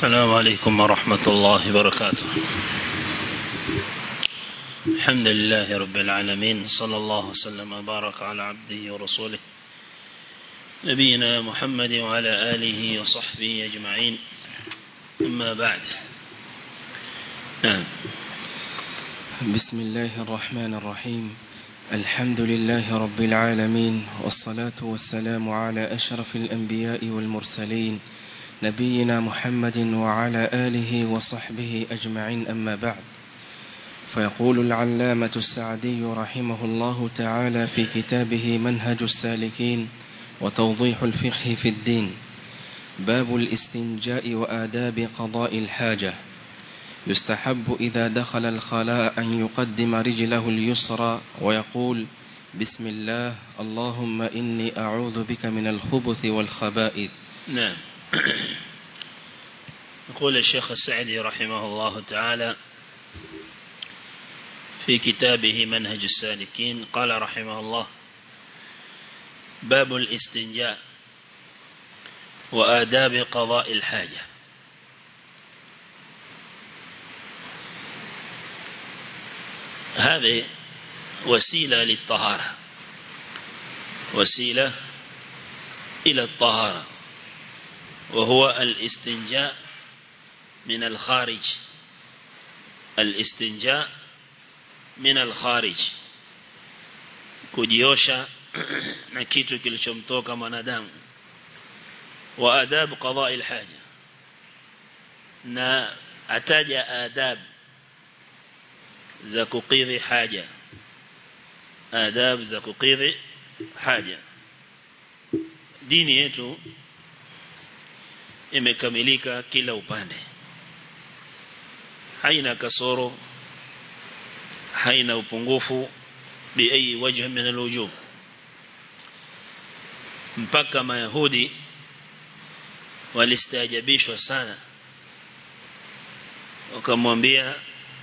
السلام عليكم ورحمة الله وبركاته الحمد لله رب العالمين صلى الله وسلم وبارك على عبده ورسوله نبينا محمد وعلى آله وصحبه أجمعين أما بعد نعم بسم الله الرحمن الرحيم الحمد لله رب العالمين والصلاة والسلام على أشرف الأنبياء والمرسلين نبينا محمد وعلى آله وصحبه أجمعين أما بعد فيقول العلامة السعدي رحمه الله تعالى في كتابه منهج السالكين وتوضيح الفقه في الدين باب الاستنجاء وآداب قضاء الحاجة يستحب إذا دخل الخلاء أن يقدم رجله اليسرى ويقول بسم الله اللهم إني أعوذ بك من الخبث والخبائث نعم يقول الشيخ السعدي رحمه الله تعالى في كتابه منهج السالكين قال رحمه الله باب الاستنجاء وآداب قضاء الحاجة هذه وسيلة للطهارة وسيلة إلى الطهارة وهو الاستنجاء من الخارج الاستنجاء من الخارج kujiosha na kitu kilichomtoka mwanadamu wa adab qada alhaja na ataja adab za kukidhi haja adab za kukidhi haja dini yetu imekamilika kila upande haina kasoro haina upungufu biayi wajh min alwujuh mpaka mayahudi walistaajabishwa sana wakamwambia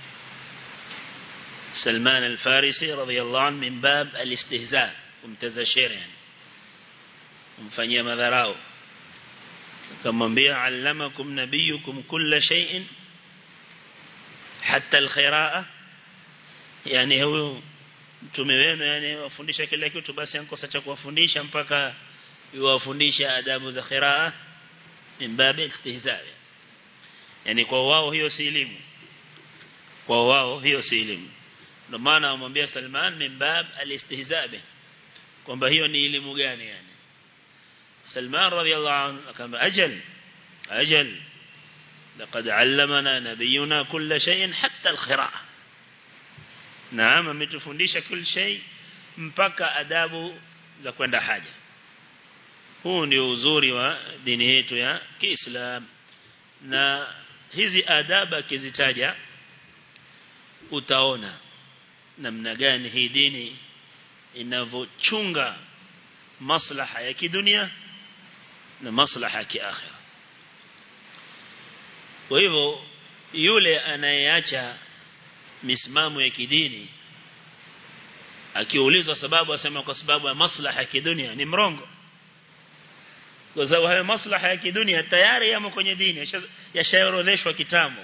سلمان الفارسي رضي الله عنه من باب الاستهزاء ومتزشير يعني ومفنيا مذراو كمwambia علمكم نبيكم كل شيء حتى الخراءة يعني هو mtume wenu yani wafundisha kila kitu basi ankosa cha kuwafundisha mpaka yuwafundisha adabu za qiraa min babi istihza yani kwa wao hiyo si elimu kwa wao hiyo si elimu ndio maana amwambia Salman min bab alistihza kwamba hiyo ni elimu gani yani Salman radiyallahu anhu akamba ajal ajal لقد علمنا نبينا كل شيء حتى القراءة نعم ametufundisha kila shay mpaka adabu za kwenda haja huu ndio uzuri wa dini yetu ya Kiislam na hizi adabu akizitaja utaona namna gani hii dini inavyochunga maslaha ya kidunia na maslaha ya kiakhira kwa hivyo yule anayeacha misimamo ya kidini akiulizwa sababu asema kwa sababu ya maslaha ya kidunia ni mrongo kwa sababu hayo maslaha ya kidunia tayari yamo kwenye dini yashaorodheshwa kitambo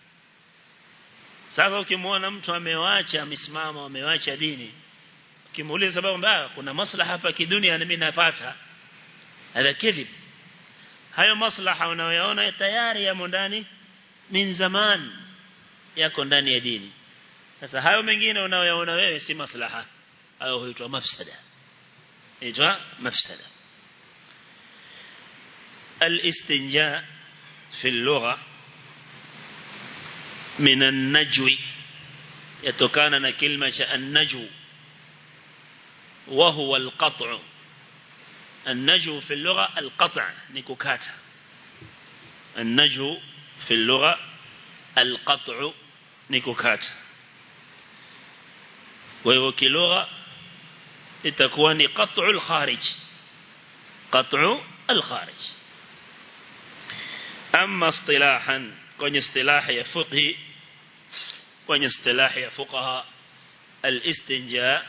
sasa ukimwona mtu amewacha misimamo amewacha dini ukimuuliza sababu mbaya kuna maslaha hapa kidunia na mimi napata hada kidhib hayo maslaha unayoyaona tayari yamo ndani min zaman yako ndani ya dini sasa hayo mengine unayoyaona wewe si maslaha hayo huitwa mafsada huitwa mafsada الاستنجاء في اللغة من النجو يتكان كلمة النجو وهو القطع النجو في اللغة القطع نكوكاتا النجو في اللغة القطع نكوكاتا وهو كلغة itakuwa قطع الخارج قطع الخارج أما اصطلاحا kwenye istilahi ya fiqhi kwenye istilahi ya fuqaha al-istinja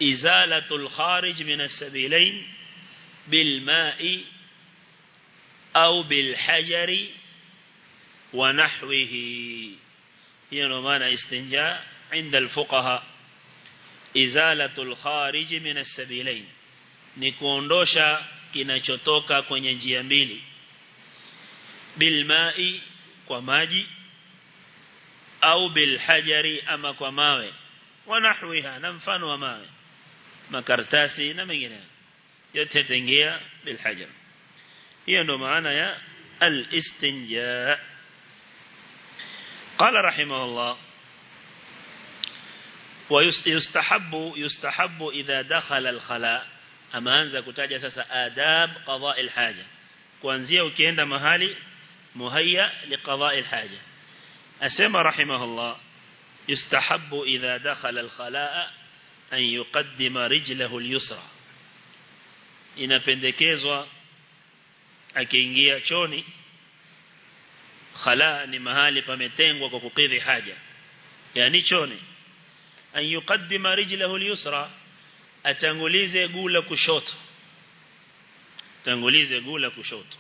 izalatu al-kharij min as-sabilain bil ma'i au bil hajari wa nahwihi hiyo ndio maana istinja inda al-fuqaha izalatul kharij min as-sabilain ni kuondosha kinachotoka kwenye njia mbili bilmai kwa maji au bilhajari ama kwa mawe wanahwiha na mfano wa mawe makartasi na mengineyo yote tengia bilhajar hiyo ndo maana ya al-istinja قال رحمه الله ويستحب يستحب إذا دخل الخلاء أما أنزا كتاجة ساسا آداب قضاء الحاجة kuanzia ukienda mahali muhayya liqada'i alhaja asema rahimahullah yustahabbu idha dakhala alkhalaa an yuqaddima rijlahu alyusra inapendekezwa akiingia choni khalaa ni mahali pametengwa kwa kukidhi haja yani choni an yuqaddima rijlahu alyusra atangulize gula kushoto tangulize gula kushoto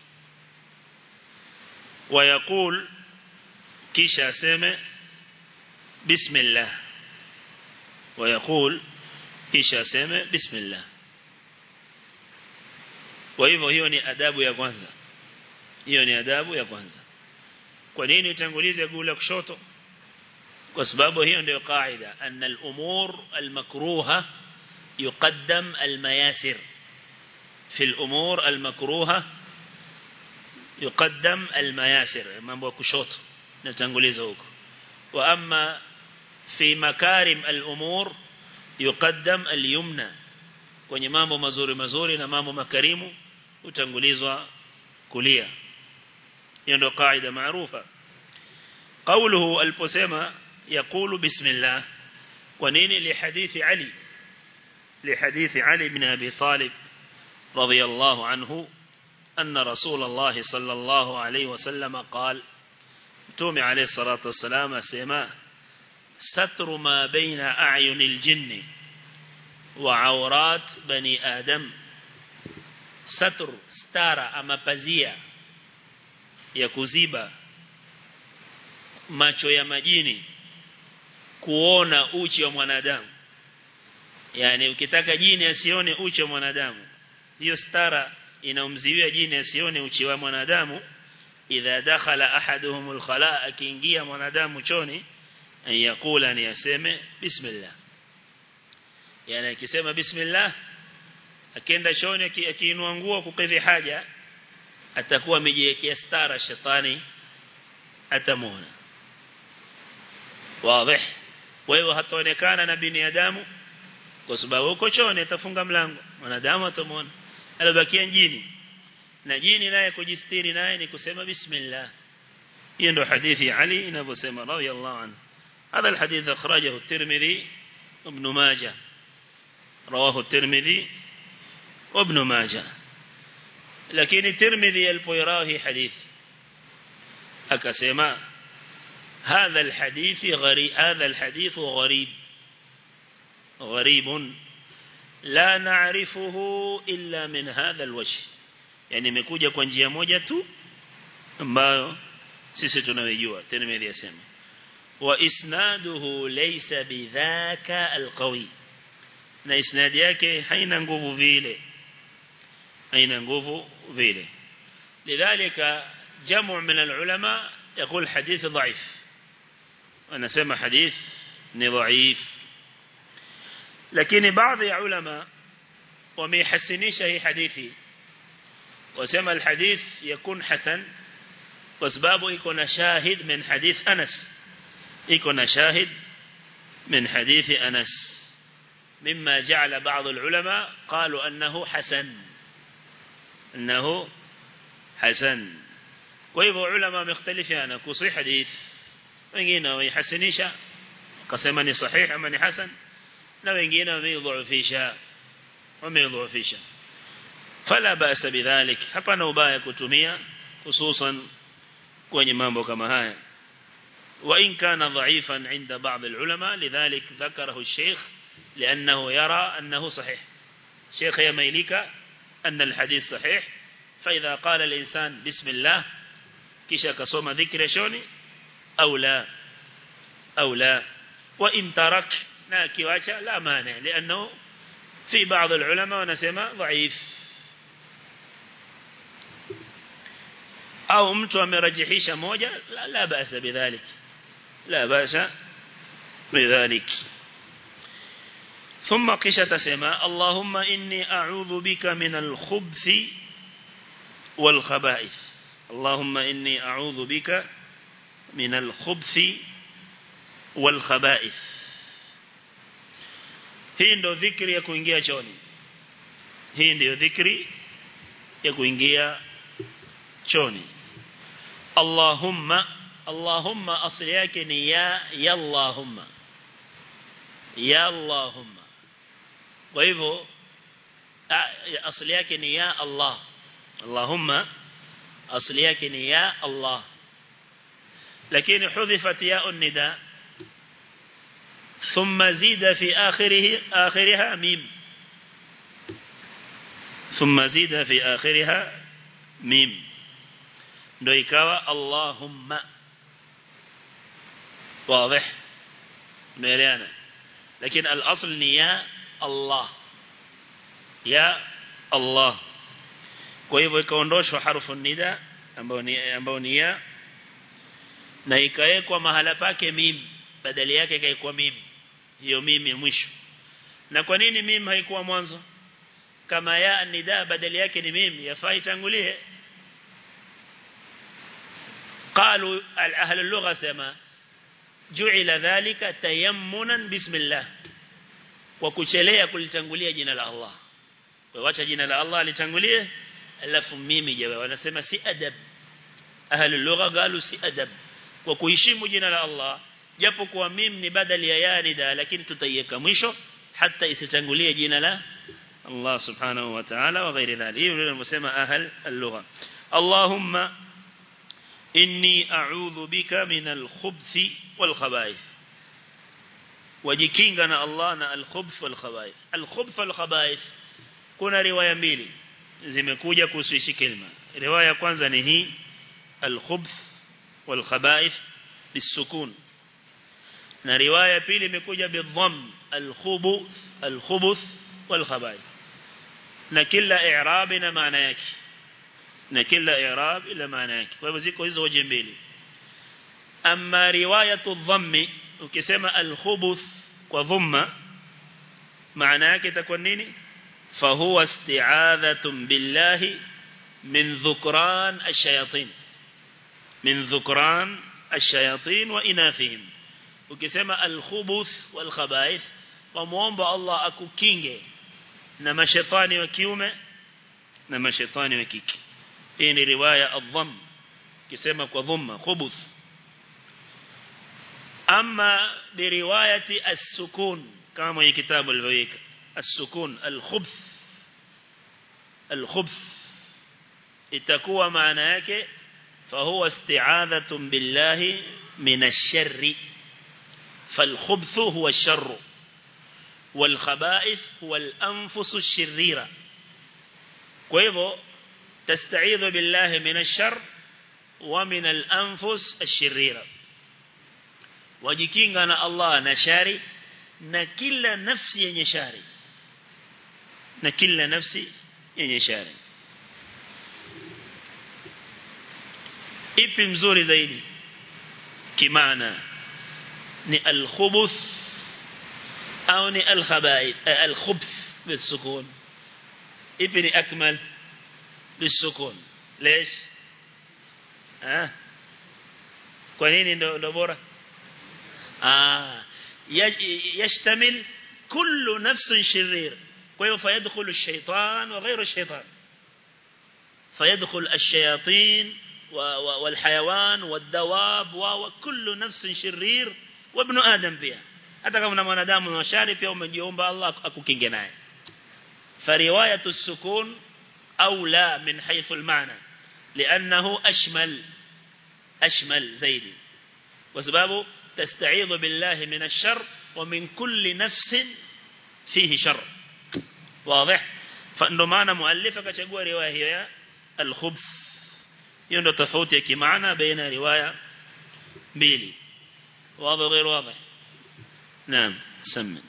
wayakul kisha aseme bismillah wayakul kisha aseme bismillah kwa hivyo hiyo ni adabu ya kwanza hiyo ni adabu ya kwanza kwa nini utangulize gula kushoto kwa sababu hiyo ndio kaida anna al-umur al-makruha yuqaddam al-mayasir في الأمور المكروهة يقدم المياسر mambo kushoto natanguliza huko wa amma fi makarim al-umur yuqaddam al-yumna kwenye mambo mazuri mazuri na mambo makarimu utangulizwa kulia hiyo ndio kaida maarufa قوله aliposema يقول بسم الله kwa nini li hadithi Ali li hadithi Ali ibn Abi Talib رضي الله عنه أن رسول الله صلى الله عليه وسلم قال تومي عليه الصلاة والسلام سيما ستر ما بين أعين الجن وعورات بني آدم ستر ستارة أما بزية يكزيبا macho ya majini kuona uchi wa mwanadamu yani ukitaka jini asione uchi wa mwanadamu hiyo stara inaumziwia jini asione uchi wa mwanadamu idha dakhala ahaduhumul khala akiingia mwanadamu choni ayakula ni aseme bismillah yani akisema bismillah akienda choni akiinua nguo kukidhi haja atakuwa amejiwekea stara shetani atamuona wazi wewe hataonekana na binadamu kwa sababu uko choni atafunga mlango mwanadamu atamuona alibakia jini na jini naye kujistiri naye ni kusema bismillah hiyo ndio hadithi ya Ali inavyosema radiyallahu anhu هذا الحديث أخرجه الترمذي وابن ماجه رواه الترمذي وابن ماجه لكن الترمذي البيراهي حديث أكسما هذا الحديث غريب هذا الحديث غريب غريب لا نعرفه إلا من هذا الوجه يعني imekuja kwa njia moja tu ambayo sisi tunawijua Tirmidhi yasema wa isnaduhu laysa bidhaka alqawi na isnad yake haina nguvu vile haina nguvu vile lidhalika jamu min alulama يقول حديث ضعيف وانا سمع حديث ni ضعيف lakini baadhi ya ulama wamehasinisha hii hadithi wasema alhadith yakun hasan kwa sababu iko na shahid min hadith Anas iko na shahid min hadithi Anas مما جعل بعض العلماء قالوا أنه حسن أنه حسن وإذا علماء مختلفين كصي حديث wengine wamehasinisha kasema ni sahih ama ni hasan na wengine wameidhoofisha wameidhoofisha fala basa bidhalik hapana ubaya kutumia hususan kwenye mambo kama haya وإن كان ضعيفا عند بعض العلماء لذلك ذكره الشيخ لأنه يرى أنه صحيح شيخ يميلك أن الحديث صحيح فإذا قال الإنسان بسم الله كيشا كصوم ذكر شوني أو لا أو لا وإن ترك ناكي واشا لا مانع لأنه في بعض العلماء ونسمى ضعيف au mtu amerajihisha moja la, la basa bidhalik la basa bidhalik ثم قشة تسمى اللهم إني أعوذ بك من الخبث والخبائث اللهم إني أعوذ بك من الخبث والخبائث hii ndo dhikri ya kuingia choni hii ndio dhikri ya kuingia choni Allahumma Allahumma asili yake ni ya ya Allahumma ya Allahumma kwa hivyo asili yake ni ya Allah Allahumma asili yake ni ya Allah lakini hudhifat ya nida ثم زيد في آخره آخرها ميم ثم زيد في آخرها ميم ndo ikawa Allahumma واضح umeelewana lakini al-asl ni ya Allah ya Allah kwa hivyo ikaondoshwa harfu nida ambayo ni ambayo ni ya na ikawekwa mahala pake mim badali yake ikaikuwa mim hiyo mimi mwisho na kwa nini mim haikuwa mwanzo kama ya nida badali yake ni mim yafaa itangulie قالوا أهل اللغة سما جعل ذلك تيمنا بسم الله وكuchelea kulitangulia jina la Allah kwa wacha jina la Allah litangulie alafu mimi jawe wanasema si adab ahli lugha galu si adab kwa kuheshimu jina la Allah japo kwa mim ni badali ya yanida lakini tutaiweka mwisho hata isitangulie jina la Allah subhanahu wa ta'ala wa ghairi dhalik hiyo ndio tunasema ahli al-lugha Allahumma inni a'udhu bika min al-khubthi wal khaba'ith wajikinga na Allah na al-khubth wal khaba'ith al-khubth wal khaba'ith kuna riwaya mbili zimekuja kuhusu hii kalima riwaya kwanza ni hii al-khubth wal khaba'ith bisukun na riwaya pili imekuja bidhamm al-khubuth al-khubuth wal khaba'ith na kila i'rab na maana yake na kila i'rab ila maana yake kwa hivyo ziko hizo hoja mbili amma riwayatu dhammi ukisema al-khubuth kwa dhamma maana yake itakuwa nini fahuwa isti'adhatun billahi min dhukran ash-shayatin min dhukran ash-shayatin wa inathihim ukisema al-khubuth wal khaba'ith wa muomba Allah akukinge na mashaitani wa kiume na mashaitani wa kike hii ni riwaya adham kisema kwa dhamma khubuth ama biriwayati as-sukun kama mwenye kitabu alivyoweka as-sukun al-khubth al-khubth itakuwa maana yake fahuwa isti'adhatun billahi min ash-sharri فالخبث هو الشر والخبائث هو الأنفس الشريرة كيفو تستعيذ بالله من الشر ومن الأنفس الشريرة وجيكينغنا الله نشاري نكل نفسي ينشاري نكل نفسي ينشاري ipi mzuri zaidi kimaana ni al-khubuth au ni al-khaba'ith al-khubth bisukun ipi ni akmal bisukun ليش ah kwa nini ndo ndo bora ah yashtamil kullu nafsin shirir kwa hiyo fayadkhulu ash-shaytan wa ghayru ash-shaytan fayadkhul ash-shayatin والحيوان والدواب وكل نفس شرير وابن آدم pia hata kama mwanadamu na shari pia umejiomba Allah akukinge naye فروايه السكون اولى من حيث المعنى لانه اشمل اشمل زيد وسبب تستعيذ بالله من الشر ومن كل نفس فيه شر واضح فنdio maana muallif akachagua riwaya hiyo ya al-khubth hiyo ndio tofauti ya kimaana baina riwaya mbili واضح غير واضح نعم سمن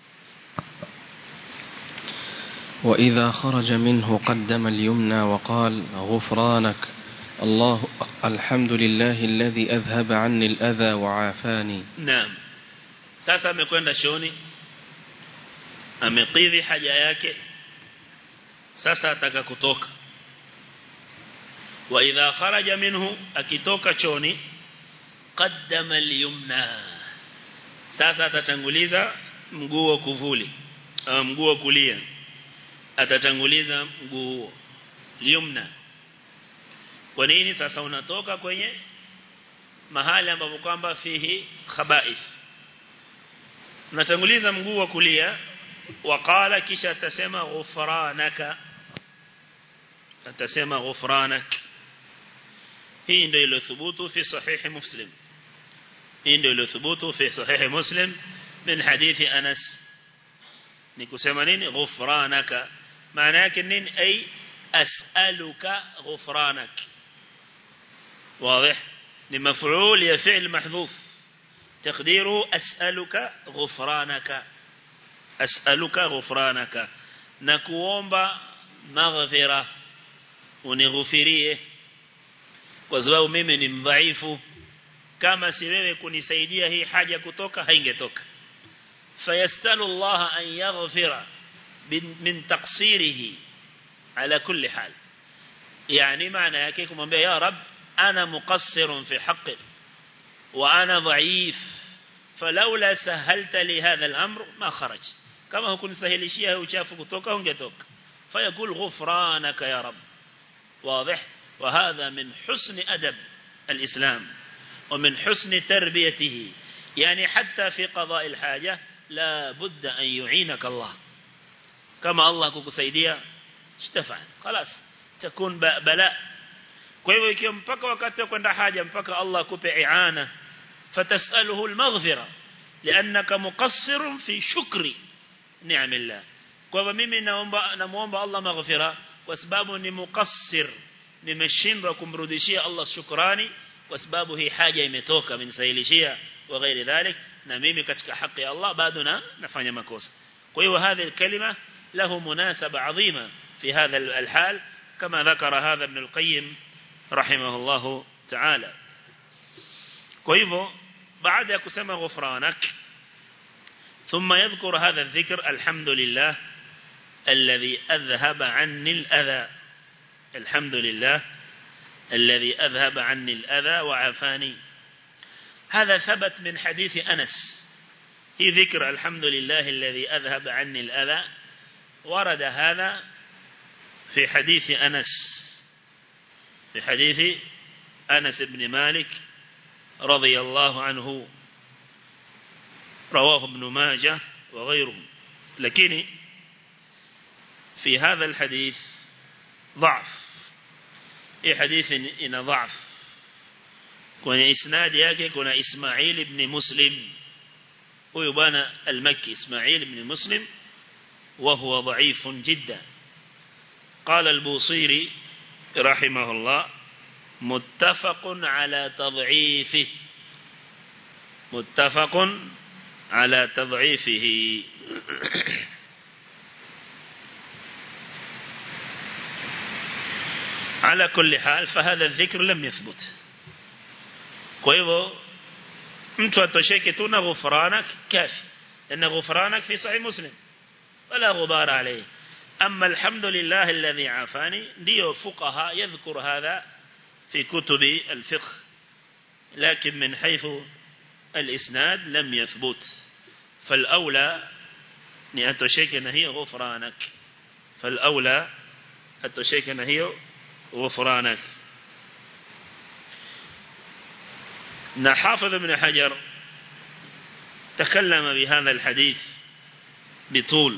وإذا خرج منه قدم اليمنى وقال غفرانك الله الحمد لله الذي أذهب عني الأذى وعافاني نعم sasa amekwenda shoni amekidhi haja yake sasa ataka kutoka wa idha kharaja minhu akitoka choni qaddama al-yumna sasa atatanguliza mguu wa kuvuli au mguu wa kulia atatanguliza mguu huo yumna kwa nini sasa unatoka kwenye mahali ambapo kwamba fihi khaba'ith unatanguliza mguu wa kulia waqala kisha atasema ghufranaka atasema ghufranak hii ndio iliyothubutu fi sahihi muslim hii ndio iliyothubutu fi sahihi muslim min hadithi anas ni kusema nini ghufranaka maana yake nini ay as'aluka ghufranak واضح لمفعول يا فعل محذوف تقديره أسألك غفرانك أسألك غفرانك نكوomba maghfira unighufirie kwa sababu mimi ni mdhaifu kama si wewe kunisaidia hii haja kutoka haingetoka fayastalu Allah an yaghfira min taqsirihi ala kulli hal yani maana yake kumwambia ya rab ana muqassirun fi haqqi wa ana dhaif فلولا سهلت لي هذا الأمر ما خرج كما هو كنت سهلشيها وشافك توقع ونجتوك فيقول غفرانك يا رب واضح وهذا من حسن أدب الإسلام ومن حسن تربيته يعني حتى في قضاء الحاجة لا بد أن يعينك الله كما الله كسيديا اشتفع خلاص تكون بلاء kwa hivyo ikiwa mpaka wakati wa kwenda haja mpaka Allah akupe iana fatasaluhu almaghfira liannaka muqassir fi shukri ni'amillah kwa hivyo mimi naomba namuomba Allah maghfira kwa sababu ni muqassir nimeshindwa kumrudishia Allah shukrani kwa sababu hii haja imetoka amenisahilishia wa ghairi dhalik na mimi katika haki ya Allah bado na nafanya makosa kwa hiyo هذه الكلمة له مناسبة عظيمة في هذا الحال كما ذكر هذا ابن القيم رحمه الله تعالى kwa hivyo baada ya kusema ghufranak ثم يذكر هذا الذكر الحمد لله الذي أذهب عني الأذى الحمد لله الذي أذهب عني الأذى وعافاني هذا ثبت من حديث أنس في ذكر الحمد لله الذي أذهب عني الأذى ورد هذا في حديث أنس في حديث أنس بن مالك رضي الله عنه رواه ابن ماجه وغيره لكن في هذا الحديث ضعف اي حديث ان ضعف kwenye isnadi yake kuna Ismail ibn Muslim huyu bwana al-Makki Ismail ibn Muslim وهو ضعيف جدا قال البوصيري رحمه الله متفق على تضعيفه متفق على تضعيفه على كل حال فهذا الذكر لم يثبت kwa hivyo mtu atosheke tu na ghufranak kafi لأن غفرانك في صحيح مسلم ولا غبار عليه أما الحمد لله الذي عافاني ديو فقهاء يذكر هذا في كتب الفقه لكن من حيث الإسناد لم يثبت فالأولى نأتشيك هي غفرانك فالأولى أتشيك هي غفرانك نحافظ ابن حجر تكلم بهذا الحديث بطول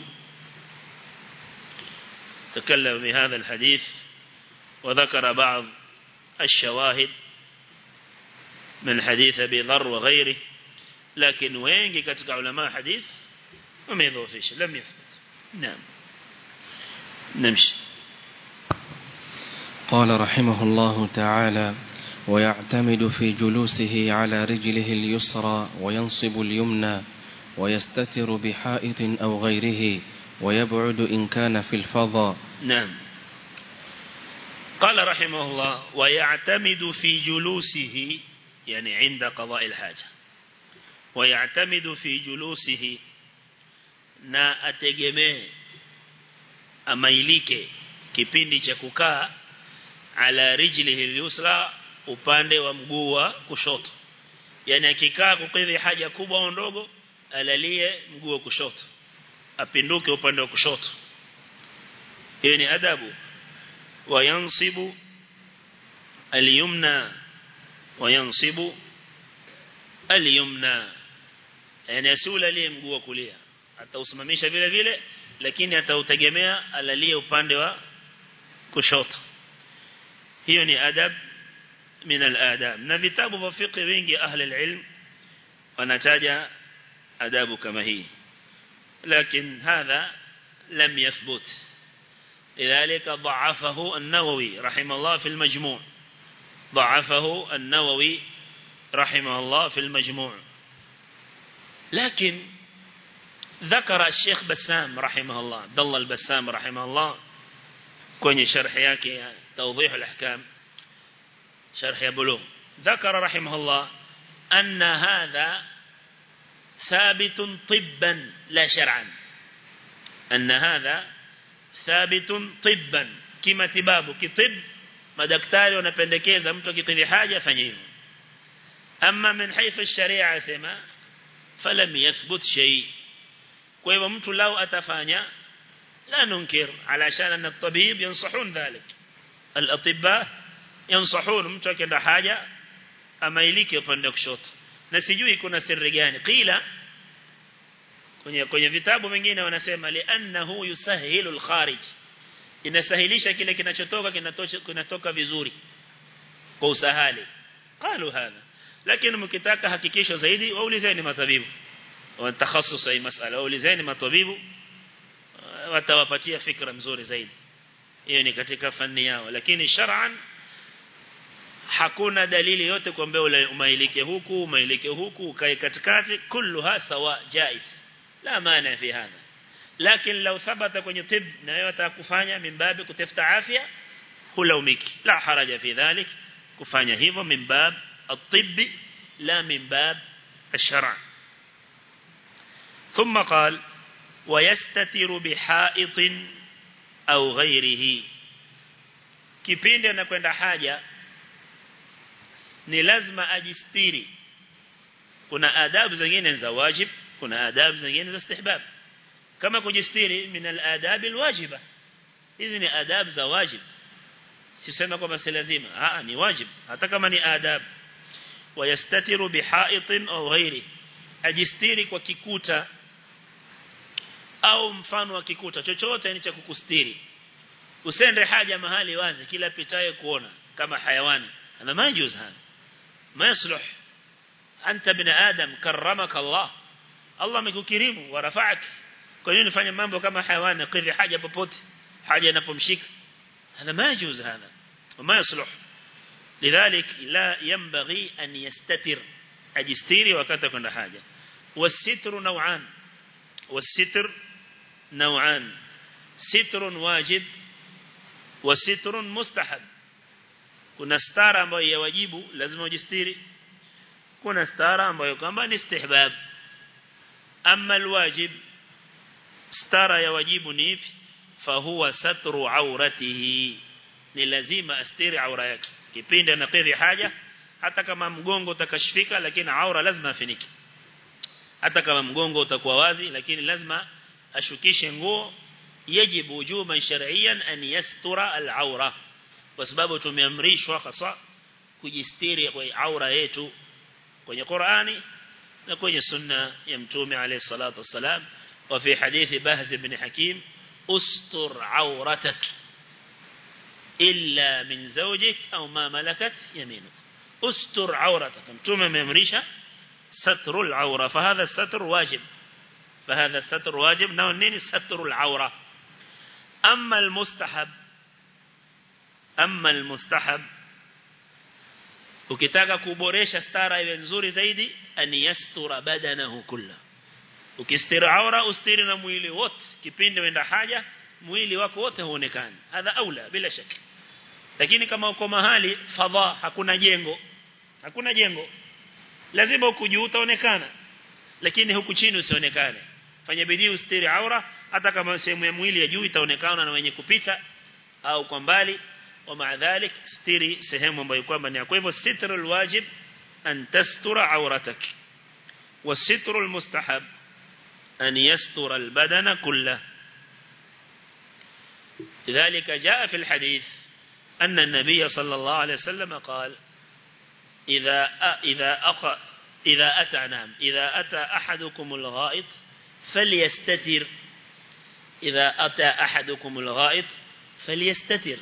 تكلم بهذا الحديث وذكر بعض الشواهد من حديث أبي ذر وغيره لكن وين كتك علماء حديث وما يضوفيش لم يثبت نعم نمشي قال رحمه الله تعالى ويعتمد في جلوسه على رجله اليسرى وينصب اليمنى ويستتر بحائط أو غيره ويبعد إن كان في الفضاء نعم قال رحمه الله ويعتمد في جلوسه يعني عند قضاء الحاجة ويعتمد في جلوسه na ategemee amailike kipindi cha kukaa ala rijlihi al-yusra upande wa mguu wa kushoto yani akikaa kukidhi haja kubwa au ndogo alalie mguu wa kushoto apinduke upande wa kushoto hiyo ni adabu wayansibu al-yumna wayansibu al-yumna yani asiulalie mguu wa kulia atausimamisha vile vile lakini atautegemea alalie upande wa kushoto hiyo ni adab min al-adab na vitabu vya fiqh vingi ahli al-ilm wanataja adabu kama hii lakini hadha lam yathbut لذلك ضعفه النووي رحمه الله في المجموع ضعفه النووي رحمه الله في المجموع لكن ذكر الشيخ بسام رحمه الله عبد الله البسام رحمه الله kwenye sharh yake توضيح الاحكام شرح بلوغ ذكر رحمه الله أن هذا ثابت طبا لا شرعا أن هذا ثابت طبا كما تبابه كطب madaktari wanapendekeza mtu akikidhi haja afanye hivyo ama min haythu ash-sharia sema falam yathbut shay kwa hivyo mtu lao atafanya la nunkir alashan an at-tabib yansahun dhalik al-atibba yansahun mtu akienda haja amailike upande kushoto na sijui kuna siri gani qila kwenye kwenye vitabu vingine wanasema li'annahu yusahilu al-kharij inasahilisha kile kinachotoka kinatoka kinatoka vizuri kwa usahali qalu hadha lakini mkitaka hakikisho zaidi waulizeni matabibu wa takhasus hii masala waulizeni matabibu watawapatia fikra mzuri zaidi hiyo ni katika fani yao lakini shar'an hakuna dalili yote kwamba umailike huku umailike huku ukae katikati kulluha sawa jais la maana fi hadha lakini lau thabata kwenye tib na wewe atakufanya mimbabi kutafuta afya hulaumiki la haraja fi dhalik kufanya hivyo mimbab at-tibb la mimbab الشرع ثم قال ويستتر بحائط أو غيره kipindi anakwenda haja ni lazima ajistiri kuna adabu zingine za wajib kuna adabu zingine za istihbab kama kujistiri min al-adab al-wajiba hizi ni adab za wajib sisema kwamba si lazima ah ni wajib hata kama ni adab wayastatiru bihaitin au ghairi ajistiri kwa kikuta au mfano wa kikuta chochote ni cha kukustiri usende haja mahali wazi kila pitaye kuona kama hayawani ana majuz hana ma yasluh anta bin adam karramaka Allah Allah amekukirimu wa rafa'ak kwa nini unafanya mambo kama hayawani kidhi haja popote haja inapomshika hana majuz hana وما يصلح لذلك لا ينبغي أن يستتر أجستيري وقت كنا حاجة والستر نوعان والستر نوعان ستر واجب وستر مستحب kuna stara ambayo ya wajibu lazima ujistiri kuna stara ambayo kwamba ni istihbab amma alwajib stara ya wajibu ni ipi fahuwa satru auratihi ni lazima astiri aura yake kipindi anakidhi haja hata kama mgongo utakashifika lakini aura lazima afinike hata kama mgongo utakuwa wazi lakini lazima ashukishe nguo yajibu wujuban shar'iyan an yastura al-aura kwa sababu tumeamrishwa hasa kujistiri kwa aura yetu kwenye Qur'ani na kwenye sunna ya mtume alayhi salatu wassalam wa fi hadithi Bahz ibn Hakim ustur auratak illa min zawjik au ma malakat yaminuk ustur auratak mtume ameamrisha ستر العورة فهذا الستر واجب فهذا الستر واجب نونين ستر العورة أما المستحب amma almustahab ukitaka kuboresha stara iwe nzuri zaidi an yastura badanahu kulla ukistiri aura ustiri na mwili wote kipindi wenda haja mwili wako wote huonekani hadha aula bila shaka lakini kama uko mahali fadha hakuna jengo hakuna jengo lazima huku juu utaonekana lakini huku chini usionekane fanya bidii ustiri aura hata kama sehemu ya mwili ya juu itaonekana na wenye kupita au kwa mbali wa maadhalik stiri sehemu ambayo kwamba ni kwa hivyo sitrul wajib an tastura auratak wa sitrul mustahab an yastura albadana kullahu لذلك جاء في الحديث أن النبي صلى الله عليه وسلم قال إذا إذا أق إذا أتى نام إذا أتى أحدكم الغائط فليستتر إذا أتى أحدكم الغائط فليستتر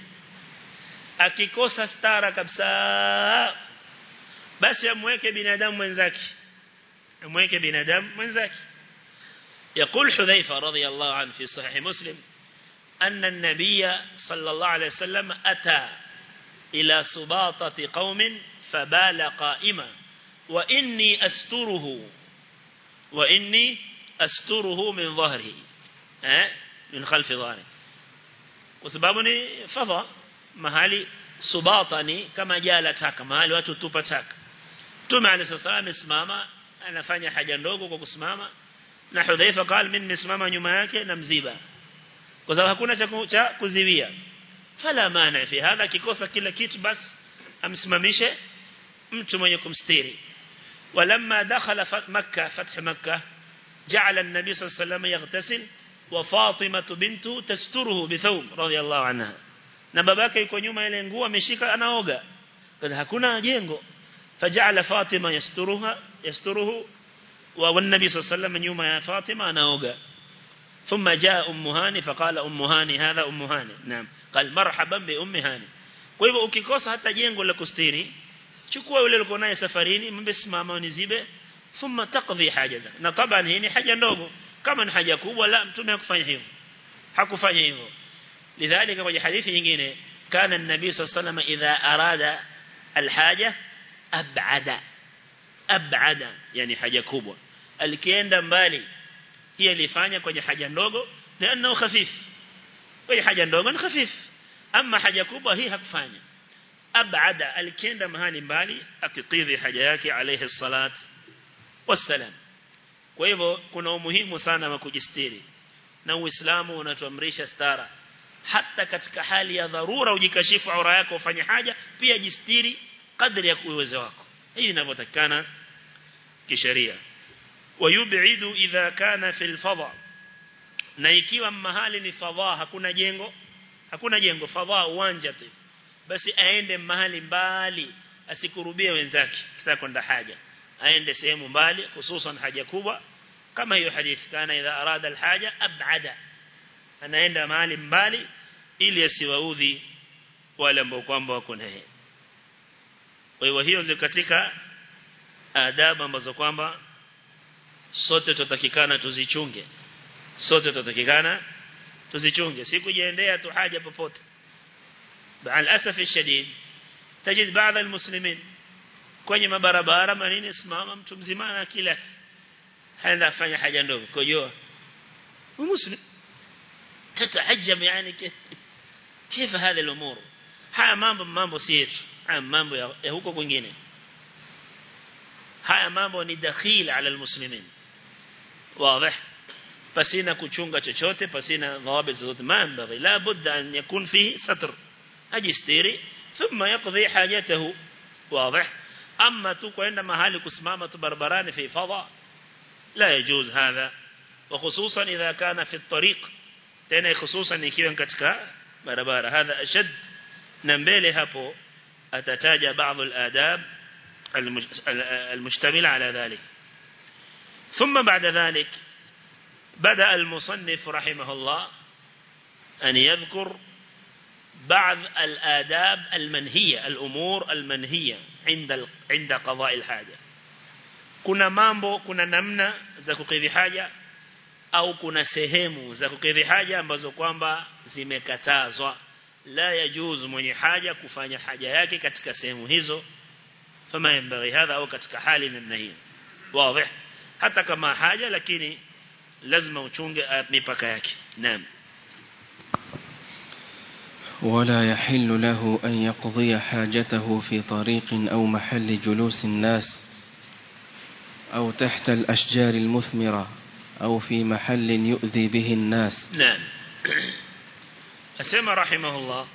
akikosa stara kabisa basi amweke binadamu mwenzake amweke binadamu mwenzake يقول حذيفة رضي الله عنه في صحيح مسلم أن النبي صلى الله عليه وسلم أتى إلى سباطة قوم فبال قائما وإني أستره وإني أستره من ظهره من خلف ظهره وسبابني فضى mahali subata ni kama jala taka mahali watu tupa taka Mtume عليه الصلاه amesimama anafanya haja ndogo kwa kusimama na Hudhaifa قال mimi nimesimama nyuma yake na mziba kwa sababu hakuna cha kuziwia fala maana fi hadha kikosa kila kitu basi amsimamishe mtu mwenye kumstiri ولما دخل مكة فتح مكة جعل النبي صلى الله عليه وسلم يغتسل وفاطمة بنته تستره بثوب رضي الله عنها na babake yuko nyuma ile nguo ameshika anaoga kwa hakuna jengo fajala Fatima yasturuha yasturuhu wa والنبي صلى الله عليه وسلم nyuma ya Fatima anaoga ثم جاء أم هاني فقال أم هاني هذا أم هاني نعم قال مرحبا بأم هاني kwa hivyo ukikosa hata jengo la kustiri chukua yule uliko naye safarini mbesimama unizibe thumma taqdi hajaza na taban hii ni haja ndogo kama ni haja kubwa la mtume hakufanya hivyo hakufanya hivyo lidhalika kwenye hadithi nyingine kana an-nabii sallallahu alayhi wasallam idha arada al-haja ab'ada ab'ada yani haja kubwa alikienda mbali hii alifanya kwenye haja ndogo lianao khafif kwenye haja ndogo ni khafif ama haja kubwa hii hakufanya abada alikienda mahali mbali akikidhi haja yake alayhi salat wassalam kwa hivyo kuna umuhimu sana wa kujistiri na uislamu unatuamrisha stara hata katika hali ya dharura ujikashifu aura yako ufanye haja pia jistiri kadri ya uwezo wako hii inavyotakana kisheria wayub'idu idha kana fil fadha na ikiwa mahali ni fadha hakuna jengo hakuna jengo fadha uwanja tu basi aende mahali mbali asikurubie wenzake kitaka kwenda haja aende sehemu mbali hususan haja kubwa kama hiyo hadithi kana idha arada alhaja ab'ada anaenda mahali mbali ili asiwaudhi wale ambao kwamba wako naye kwa hiyo hiyo ziko katika adabu ambazo kwamba sote tutatakikana tuzichunge sote tutatakikana tuzichunge si kujiendea tu haja popote baal asaf shadid tajid baadhi almuslimin kwenye mabarabara manini simama mtu mzima na kila haenda afanya haja ndogo kojoa muslim تتعجب يعني كيف كيف هذه الامور haya mambo mambo si yetu haya mambo ya huko kwingine haya mambo ni dakhil ala almuslimin واضح pasina kuchunga chochote pasina dhawabit zote maambaghi la budda an yakun fihi satr ajistiri thumma yaqdi hajatahu واضح amma tu kwenda mahali kusimama tu barabarani fi fadha la yajuz hadha وخصوصا اذا كان في الطريق tena hususan ikiwa katika barabara hadha ashad na mbele hapo atataja baadhi al-adab المشتمل على ذلك ثم بعد ذلك بدأ المصنف رحمه الله أن يذكر بعض الآداب المنهية الأمور المنهية عند عند قضاء الحاجة كنا مامبو كنا نمنا za kukidhi haja au kuna sehemu za kukidhi haja ambazo kwamba zimekatazwa la yajuzu mwenye haja kufanya haja yake katika sehemu hizo fama yanbaghi hadha au katika hali namna hiyo wazi hata kama haja lakini lazima uchunge mipaka yake naam ولا يحل له أن يقضي حاجته في طريق أو محل جلوس الناس أو تحت الأشجار المثمرة أو في محل يؤذي به الناس نعم أسمى رحمه الله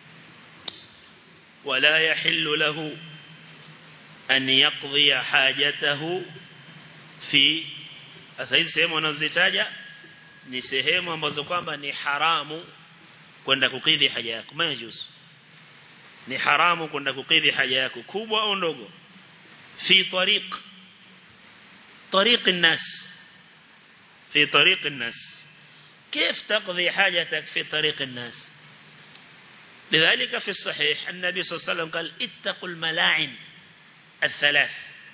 ولا يحل له أن يقضي حاجته في أسهل sehemu anazitaja ni sehemu ambazo kwamba ni haramu kwenda kukidhi haja yako majuzu ni haramu kwenda kukidhi haja yako kubwa au ndogo fi tariq طريق الناس في طريق الناس كيف تقضي حاجتك في طريق الناس لذلك في الصحيح النبي صلى الله عليه وسلم قال اتقوا الملاعن الثلاث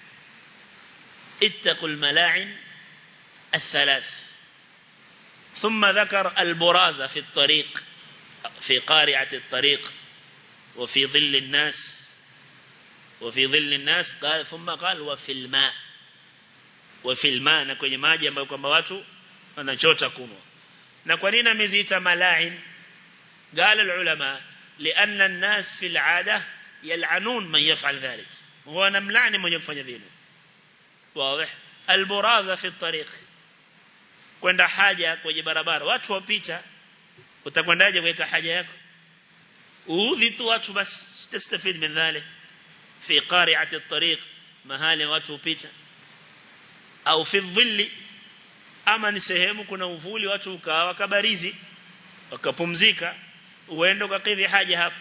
اتقوا الملاعن الثلاث ثم ذكر البرازة في الطريق في قارعة الطريق وفي ظل الناس وفي ظل الناس قال ثم قال وفي الماء وفي الماء na kwenye maji ambayo kwamba watu wanachota kunwa na kwa nini ameziita malain قال العلماء لأن الناس في العادة يلعنون من يفعل ذلك هو نملعني من يفعل ذلك واضح البرازة في الطريق kwenda haja kwenye barabara watu wapita utakwendaje kuweka haja yako uudhi tu watu basi tastafid min dhalik fi qari'ati at-tariq mahali watu upita au fi dhilli ama ni sehemu kuna uvuli watu ukaa wakabarizi wakapumzika uende ukakidhi haja hapo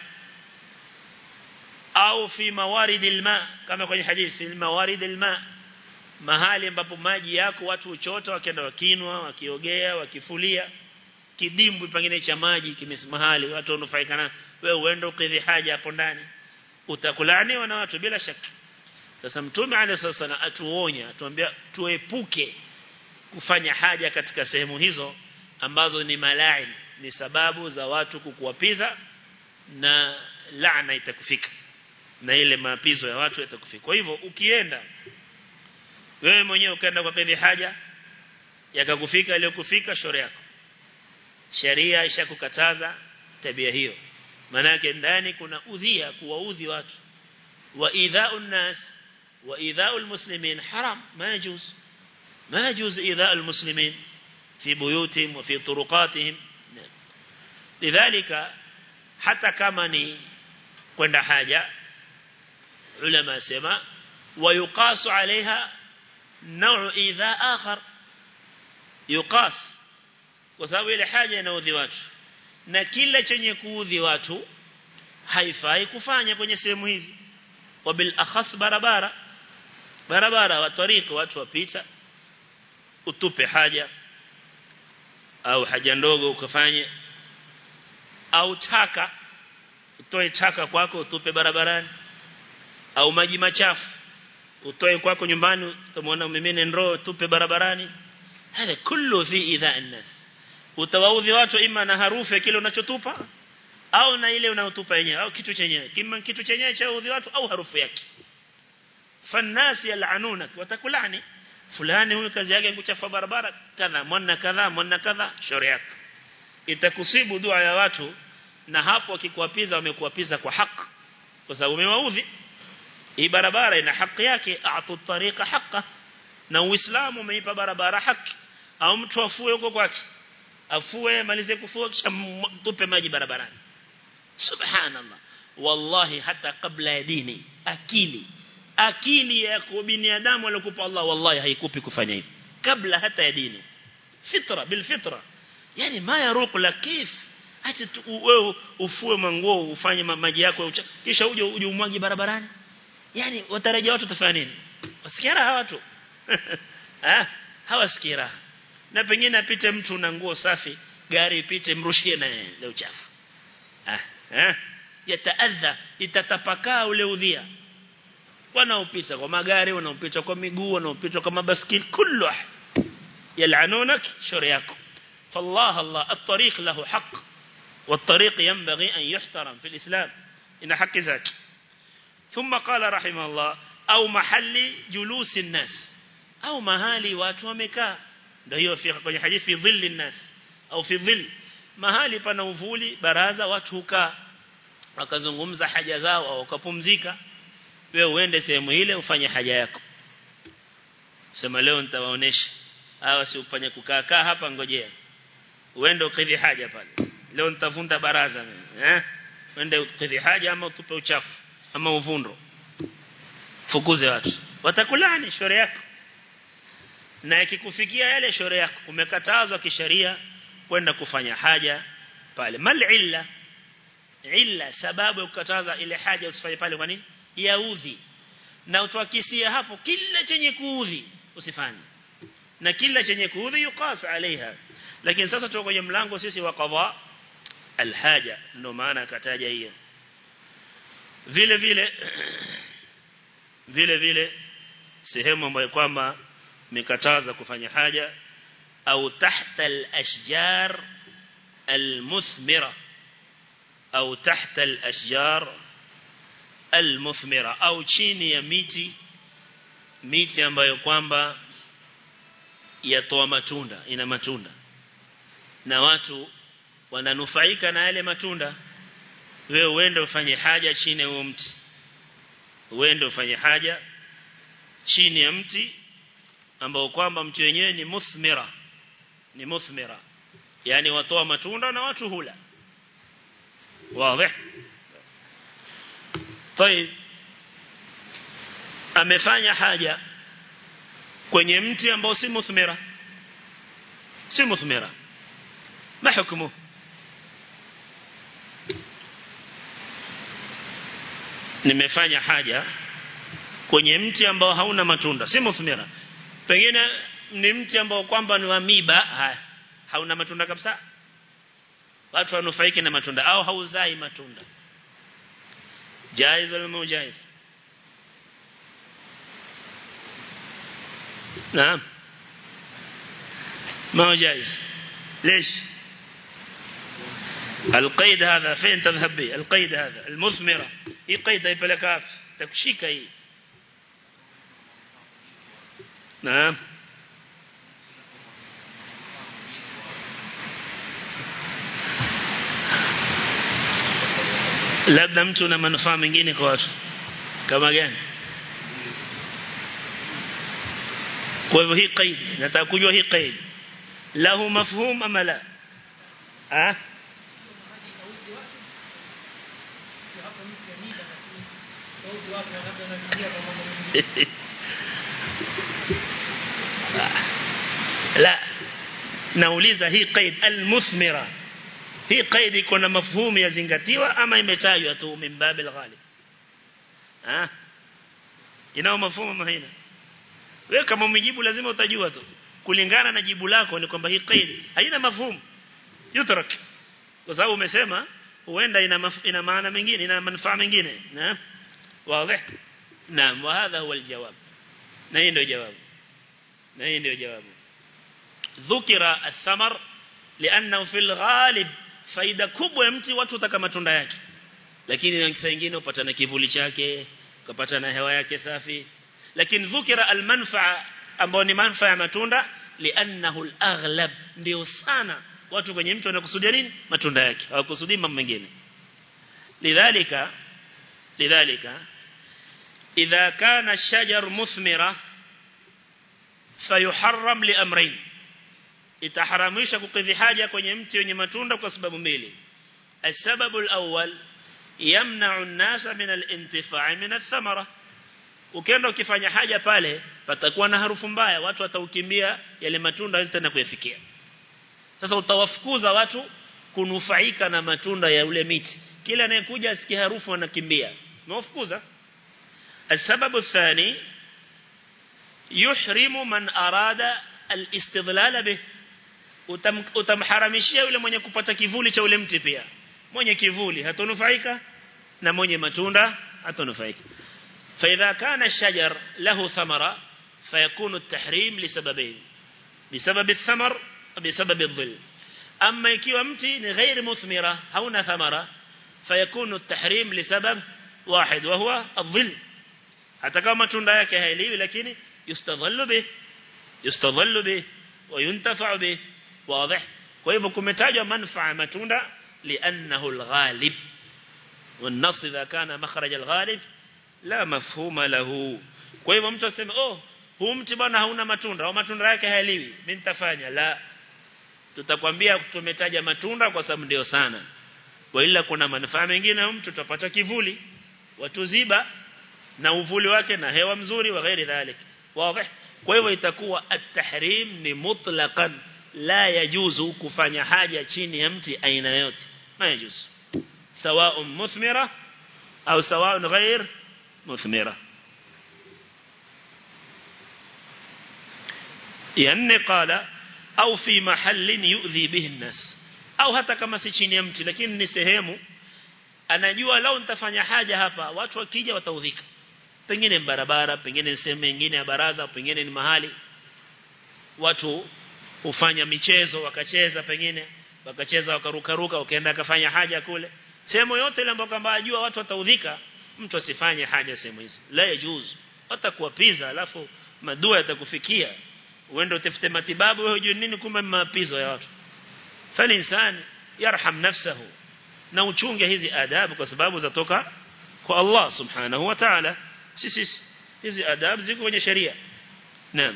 au fi mawarid alma kama kwenye hadithi fi mawarid alma mahali ambapo maji yako watu uchota wakienda wakinwa wakiogea wakifulia kidimbwi pengine cha maji kimesimahali watu wanufaika na wewe uende ukidhi haja hapo ndani utakulaniwa na watu bila shaka sasa mtume alayhi sana atuonya atuambia tuepuke kufanya haja katika sehemu hizo ambazo ni malain ni sababu za watu kukuwapiza na laana itakufika na ile maapizo ya watu yatakufika kwa hivyo ukienda wewe mwenyewe ukaenda kwa kadhi haja yakakufika ile kufika shore yako sheria ishakukataza tabia hiyo manake ndani kuna udhia kuwaudhi watu wa idha'u nas wa idha'u almuslimin haram ma yajuz ma yajuz idha'u almuslimin fi buyutihim wa fi turuqatihim lidhalika hata kama ni kwenda haja ulama sema ويقاس عليها نوع إيذاء آخر يقاس kwa sababu ile haja inaudhi watu na kila chenye kuudhi watu haifai kufanya kwenye sehemu hizi wabil akhas barabara barabara wa tariki watu wapita utupe haja au haja ndogo ukafanye au taka utoe taka kwako utupe barabarani au maji machafu utoe kwako nyumbani utamwona umemene ndoo tupe barabarani hada kullu fi idha an-nas utawaudhi watu ima na harufu ya kile unachotupa au na ile unayotupa yenyewe au kitu chenyewe kima kitu chenyewe cha udhi watu au harufu yake fannasi yal'anunak watakulani fulani huyu kazi yake kuchafa barabara kadha mwana kadha mwana kadha shauri yake itakusibu dua ya watu na hapo wakikuapiza wamekuapiza kwa haki kwa sababu umewaudhi hii barabara ina haki yake a'tu tariqa haqqa na uislamu umeipa barabara haki au mtu afue huko kwake afue malize kufua kisha tupe maji barabarani subhanallah wallahi hata kabla ya dini akili akili ya binadamu aliyokupa Allah wallahi haikupi kufanya hivi kabla hata ya dini fitra bil fitra yani ma yaruq la kif hata wewe ufue manguo ufanye maji yako kisha uje uje umwagi barabarani yani watarajia watu tafanya nini wasikia raha watu ah hawasikii raha na pengine apite mtu na nguo safi gari ipite mrushie na ile uchafu ah eh yataadha itatapakaa ule udhia wanaopita kwa magari wanaopita kwa miguu wanaopita kwa mabaskili kullu yal'anunak shari yako فالله الله الطريق له حق والطريق ينبغي أن يحترم في الإسلام إن حق ذاك ثم قال رحمه الله أو محل جلوس الناس أو mahali watu wamekaa ndio hiyo kwenye hadithi fi dhilli الناس au fi dhill mahali pana uvuli baraza watu hukaa wakazungumza haja zao au wakapumzika wewe uende sehemu ile ufanye haja yako sema leo nitawaonesha hawa si ufanye kukaa kaa hapa ngojea uende ukidhi haja pale leo nitavunda baraza mimi eh uende ukidhi haja ama utupe uchafu ama uvundo fukuze watu watakulani shore yako na ikikufikia yale shore yako umekatazwa kisheria kwenda kufanya haja pale mal illa illa sababu ya kukataza ile haja usifanye pale kwa nini yaudhi na utwakisia hapo kila chenye kuudhi usifanye na kila chenye kuudhi yuqas alaiha lakini sasa tuko kwenye mlango sisi wa qadha alhaja ndio maana akataja hiyo vile vile vile vile sehemu ambayo kwamba mikataza kufanya haja au tahta al-ashjar al-muthmira au tahta al-ashjar al-muthmira au chini ya miti miti ambayo kwamba yatoa matunda ina matunda na watu wananufaika na yale matunda wewe uende ufanye haja chini ya huo mti uende ufanye haja chini ya mti ambao kwamba mti wenyewe ni muthmira ni muthmira yani watoa matunda na watu hula wazi طيب amefanya haja kwenye mti ambao si muthmira si muthmira ma hukumu nimefanya haja kwenye mti ambao hauna matunda si muthmira pengine ni mti ambao kwamba ni wa miba haya hauna matunda kabisa watu wanufaiki na matunda au hauzai matunda jaiz wala mujaiz نعم ما هو جائز ليش القيد هذا فين تذهب به القيد هذا المثمرة هي قيد هي بلكاف تكشيك هي نعم labda mtu na manufaa mengine kwa watu kama gani kwa hivyo hii qaid nataka kujua hii qaid lahu mafhum ama la ah la nauliza hii qaid almuthmira hii qaid iko na mafhumu yazingatiwa ama imetajwa tu min babil ghalib ah inao mafhumu mahina wewe kama umejibu lazima utajua tu kulingana na jibu lako ni kwamba hii qaid haina mafhumu yutrak kwa sababu umesema huenda ina maf, ina maana mengine ina manufaa mengine na wazi naam wa hadha huwa aljawab na hii ndio jawabu na hii ndio jawabu dhukira athamar lianna fil ghalib faida kubwa ya mti watu utaka matunda yake lakini saa nyingine upata na kivuli chake ukapata na hewa yake safi lakini dhukira almanfaa ambao ni manfaa ya matunda liannahu alaghlab ndio sana watu kwenye mtu wanakusudia nini matunda yake hawakusudii mambo mengine lidhalika lidhalika idha kana ash-shajar muthmira fayuharram liamrayn itaharamisha kukidhi haja kwenye mti wenye matunda kwa sababu mbili السبب الأول يمنع الناس من الانتفاع من الثمرة ukienda ukifanya haja pale patakuwa na harufu mbaya watu wataukimbia yale matunda hazitenda kuyafikia sasa utawafukuza watu kunufaika na matunda ya ule miti kila anayekuja asikie harufu anakimbia umewafukuza السبب الثاني يحرم من أراد الاستظلال به utam, utamharamishia yule mwenye kupata kivuli cha ule mti pia mwenye kivuli hatonufaika na mwenye matunda hatonufaika فإذا كان الشجر له ثمرة فيكون التحريم لسببين بسبب الثمر وبسبب الظل ama ikiwa mti ni ghairi muthmira hauna thamara fayakunu at-tahrim lisabab واحد وهو الظل hata kama matunda yake hailiwi lakini yustadhallu bih yustadhallu bih wa yuntafa'u bih wazi kwa hivyo kumetajwa manfaa matunda li'annahu al-ghalib والنص إذا كان مخرج الغالب لا مفهوم له kwa hivyo mtu aseme oh huu mti bwana hauna matunda au matunda yake hayaliwi mimi nitafanya la tutakwambia tumetaja matunda kwa sababu ndio sana kwa ila kuna manufaa mengine mtu tutapata kivuli watuziba na uvuli wake na hewa mzuri wa ghairi dhalik wazi kwa hivyo itakuwa at-tahrim ni mutlaqan la yajuzu kufanya haja chini ya mti aina yote ma yajuzu سواء مثمرة أو سواء غير مثمرة يعني قال أو في محل يؤذي به الناس أو hata kama si chini ya mti lakini ni sehemu anajua lao nitafanya haja hapa watu wakija wataudhika pengine barabara pengine sehemu nyingine ya baraza pengine ni mahali watu hufanya michezo wakacheza pengine wakacheza wakarukaruka wakaenda akafanya haja kule sehemu yote ile ambayo kwamba ajua watu wataudhika mtu asifanye haja sehemu hizo la yajuz watakuwapiza alafu madua yatakufikia uende utafute matibabu wewe hujui nini kumbe mapizo ya watu fali insani yarham nafsahu na uchunge hizi adabu kwa sababu zatoka kwa Allah subhanahu wa ta'ala sisi hizi adabu ziko kwenye sheria naam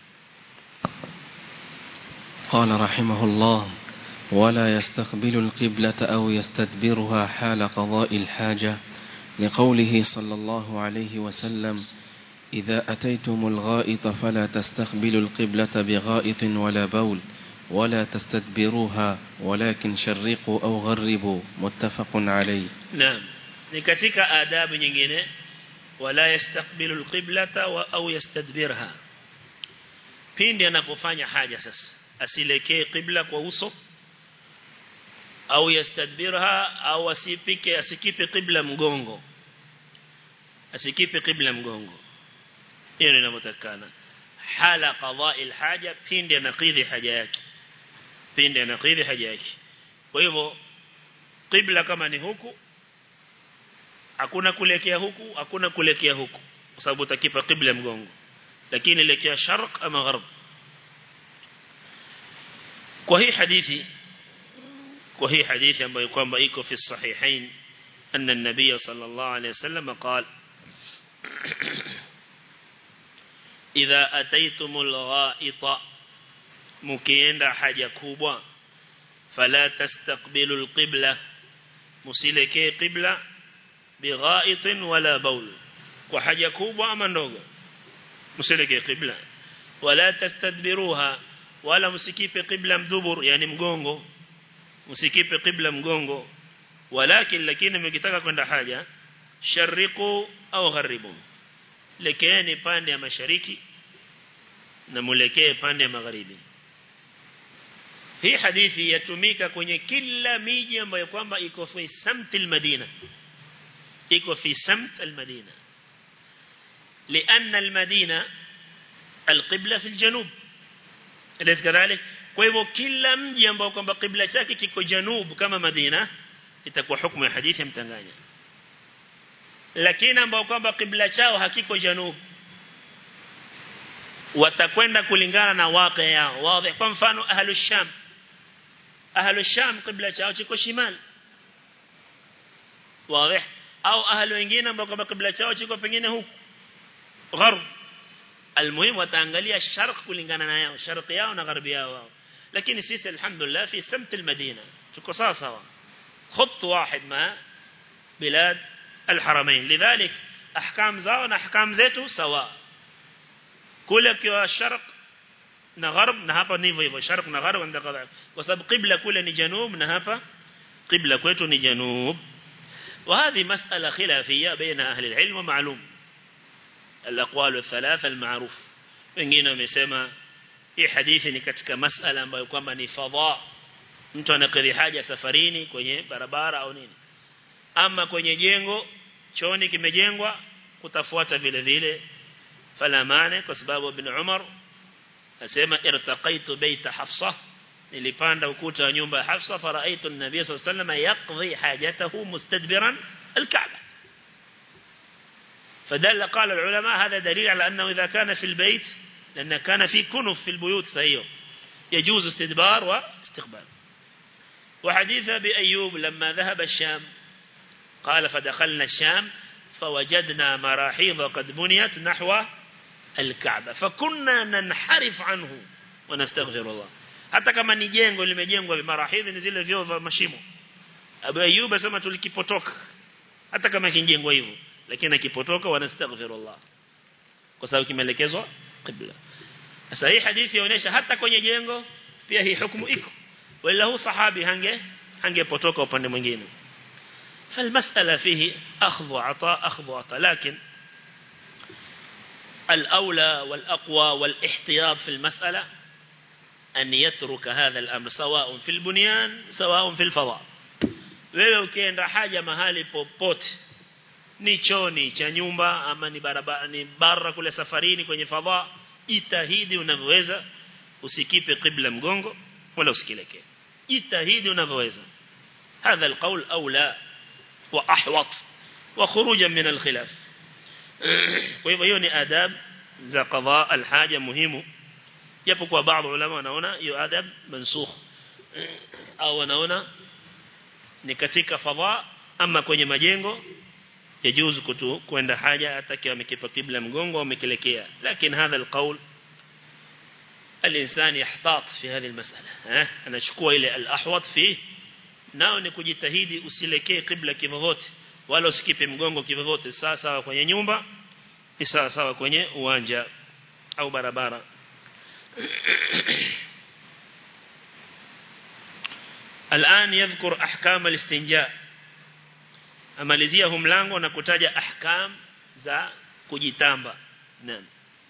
قال رحمه الله ولا يستقبل القبلة أو يستدبرها حال قضاء الحاجة لقوله صلى الله عليه وسلم إذا أتيتم الغائط فلا تستقبلوا القبلة بغائط ولا بول ولا تستدبروها ولكن شرقوا أو غربوا متفق عليه نعم نكتك آداب nyingine ولا يستقبل القبلة أو يستدبرها pindi anapofanya haja sasa asilekee qibla kwa uso au yastadbirha au asipike asikipe qibla mgongo asikipe qibla mgongo hiyo inavyotakana hala qada'i alhaja pindi anakidhi haja yake pindi anakidhi haja yake kwa hivyo qibla kama ni huku hakuna kulekea huku hakuna kulekea huku kwa sababu utakipa qibla mgongo lakini elekea sharq ama gharb kwa hii hadithi kwa hii hadithi ambayo kwamba iko fi sahihain أن النبي صلى الله عليه وسلم قال إذا أتيتم الغائط مكيندا حاجة كوبا فلا تستقبلوا القبلة مسلكي قبلة بغائط ولا بول وحاجة كوبا أما نوغا مسلكي قبلة ولا تستدبروها ولا مسكيب قبلة مدبر يعني مغونغو msikipe qibla mgongo walakin lakini mkitaka kwenda haja shariqu au gharibu lekeeni pande ya mashariki na mulekee pande ya magharibi hii hadithi yatumika kwenye kila miji ambayo kwamba iko fi samt almadina iko fi samt almadina لأن المدينة القبلة في الجنوب أليس كذلك kwa hivyo kila mji ambao kwamba kibla chake kiko janub kama Madina itakuwa hukumu ya hadithi mtanganya lakini ambao kwamba kibla chao hakiko janub watakwenda kulingana na waqi yao wazi kwa mfano ahlu sham ahlu sham kibla chao kiko shimal wazi au ahlu wengine ambao kwamba kibla chao kiko pengine huku gharb almuhimu wataangalia sharq kulingana na yao sharq yao na gharbi yao lakini sisi alhamdulillah fi samt almadina tuko sawa sawa خط واحد مع بلاد الحرمين لذلك احكام zao na ahkam zetu sawa kule kwa sharq na gharb na hapa ni hivyo hivyo sharq na gharb ndio kadha kwa sababu qibla kule ni janub na hapa qibla kwetu ni janub وهذه مسألة خلافية بين أهل العلم ومعلوم الأقوال الثلاثة المعروف wengine wamesema hii hadithi ni katika masala ambayo kwamba ni fadha mtu anakidhi haja safarini kwenye barabara au nini ama kwenye jengo chooni kimejengwa kutafuata vile vile fala mane kwa sababu ibn Umar asema irtaqaitu baita Hafsa nilipanda ukuta wa nyumba ya Hafsa faraitu an-nabiy sallallahu alayhi wasallam yaqdi hajatahu mustadbiran al-Ka'bah فدل قال العلماء هذا دليل على أنه إذا كان في البيت لأن كان في كنف في البيوت سيئة يجوز استدبار واستقبال وحديث بأيوب لما ذهب الشام قال فدخلنا الشام فوجدنا مراحيض قد بنيت نحو الكعبة فكنا ننحرف عنه ونستغفر الله hata kama ni jengo limejengwa vimarahidhi ni zile vyoo vya mashimo Abu Ayyub asema tulikipotoka hata kama kinjengwa hivyo lakini akipotoka wanastaghfirullah kwa sababu kimeelekezwa qibla sasa hii hadithi inaonyesha hata kwenye jengo pia hii hukumu iko wala hu sahabi hange hangepotoka upande mwingine فالمسألة فيه أخذ وعطاء أخذ وعطاء لكن الأولى والأقوى والاحتياط في المسألة أن يترك هذا الأمر سواء في البنيان سواء في الفضاء wewe ukienda haja mahali popote ni choni cha nyumba ama ni barabara ni bara kule safarini kwenye fadha jitahidi unavyoweza usikipe qibla mgongo wala usikilekee jitahidi unavyoweza هذا القول أولى وأحوط وخروجا من الخلاف kwa hiyo ni adab za qadha alhaja muhimu japo kwa baadhi ulama wanaona hiyo adab mansukh au wanaona ni katika fadha ama kwenye majengo yajuzu kutu kwenda haja hata kiwa amekipa kibla mgongo au amekelekea lakini hadha alqaul الإنسان يحتاط في هذه المسألة ها أنا شكوى إلى الأحوط فيه nao ni kujitahidi usilekee kibla kivyovyote wala usikipe mgongo kivyovyote sawa sawa kwenye nyumba ni sawa sawa kwenye uwanja au barabara الآن يذكر أحكام الاستنجاء amalizia hu mlango na kutaja ahkam za kujitamba naam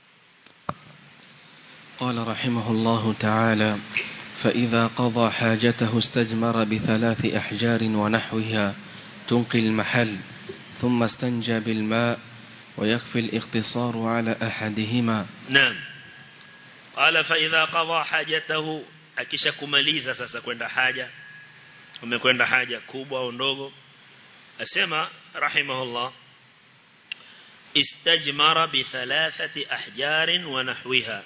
قال رحمه الله تعالى فإذا قضى حاجته استجمر بثلاث أحجار ونحوها تنقي المحل ثم استنجى بالماء ويكفي الاقتصار على أحدهما نعم قال فإذا قضى حاجته akisha kumaliza sasa kwenda haja umekwenda haja kubwa au ndogo asema rahimahullah istajmara bi thalathati ahjarin wa nahwiha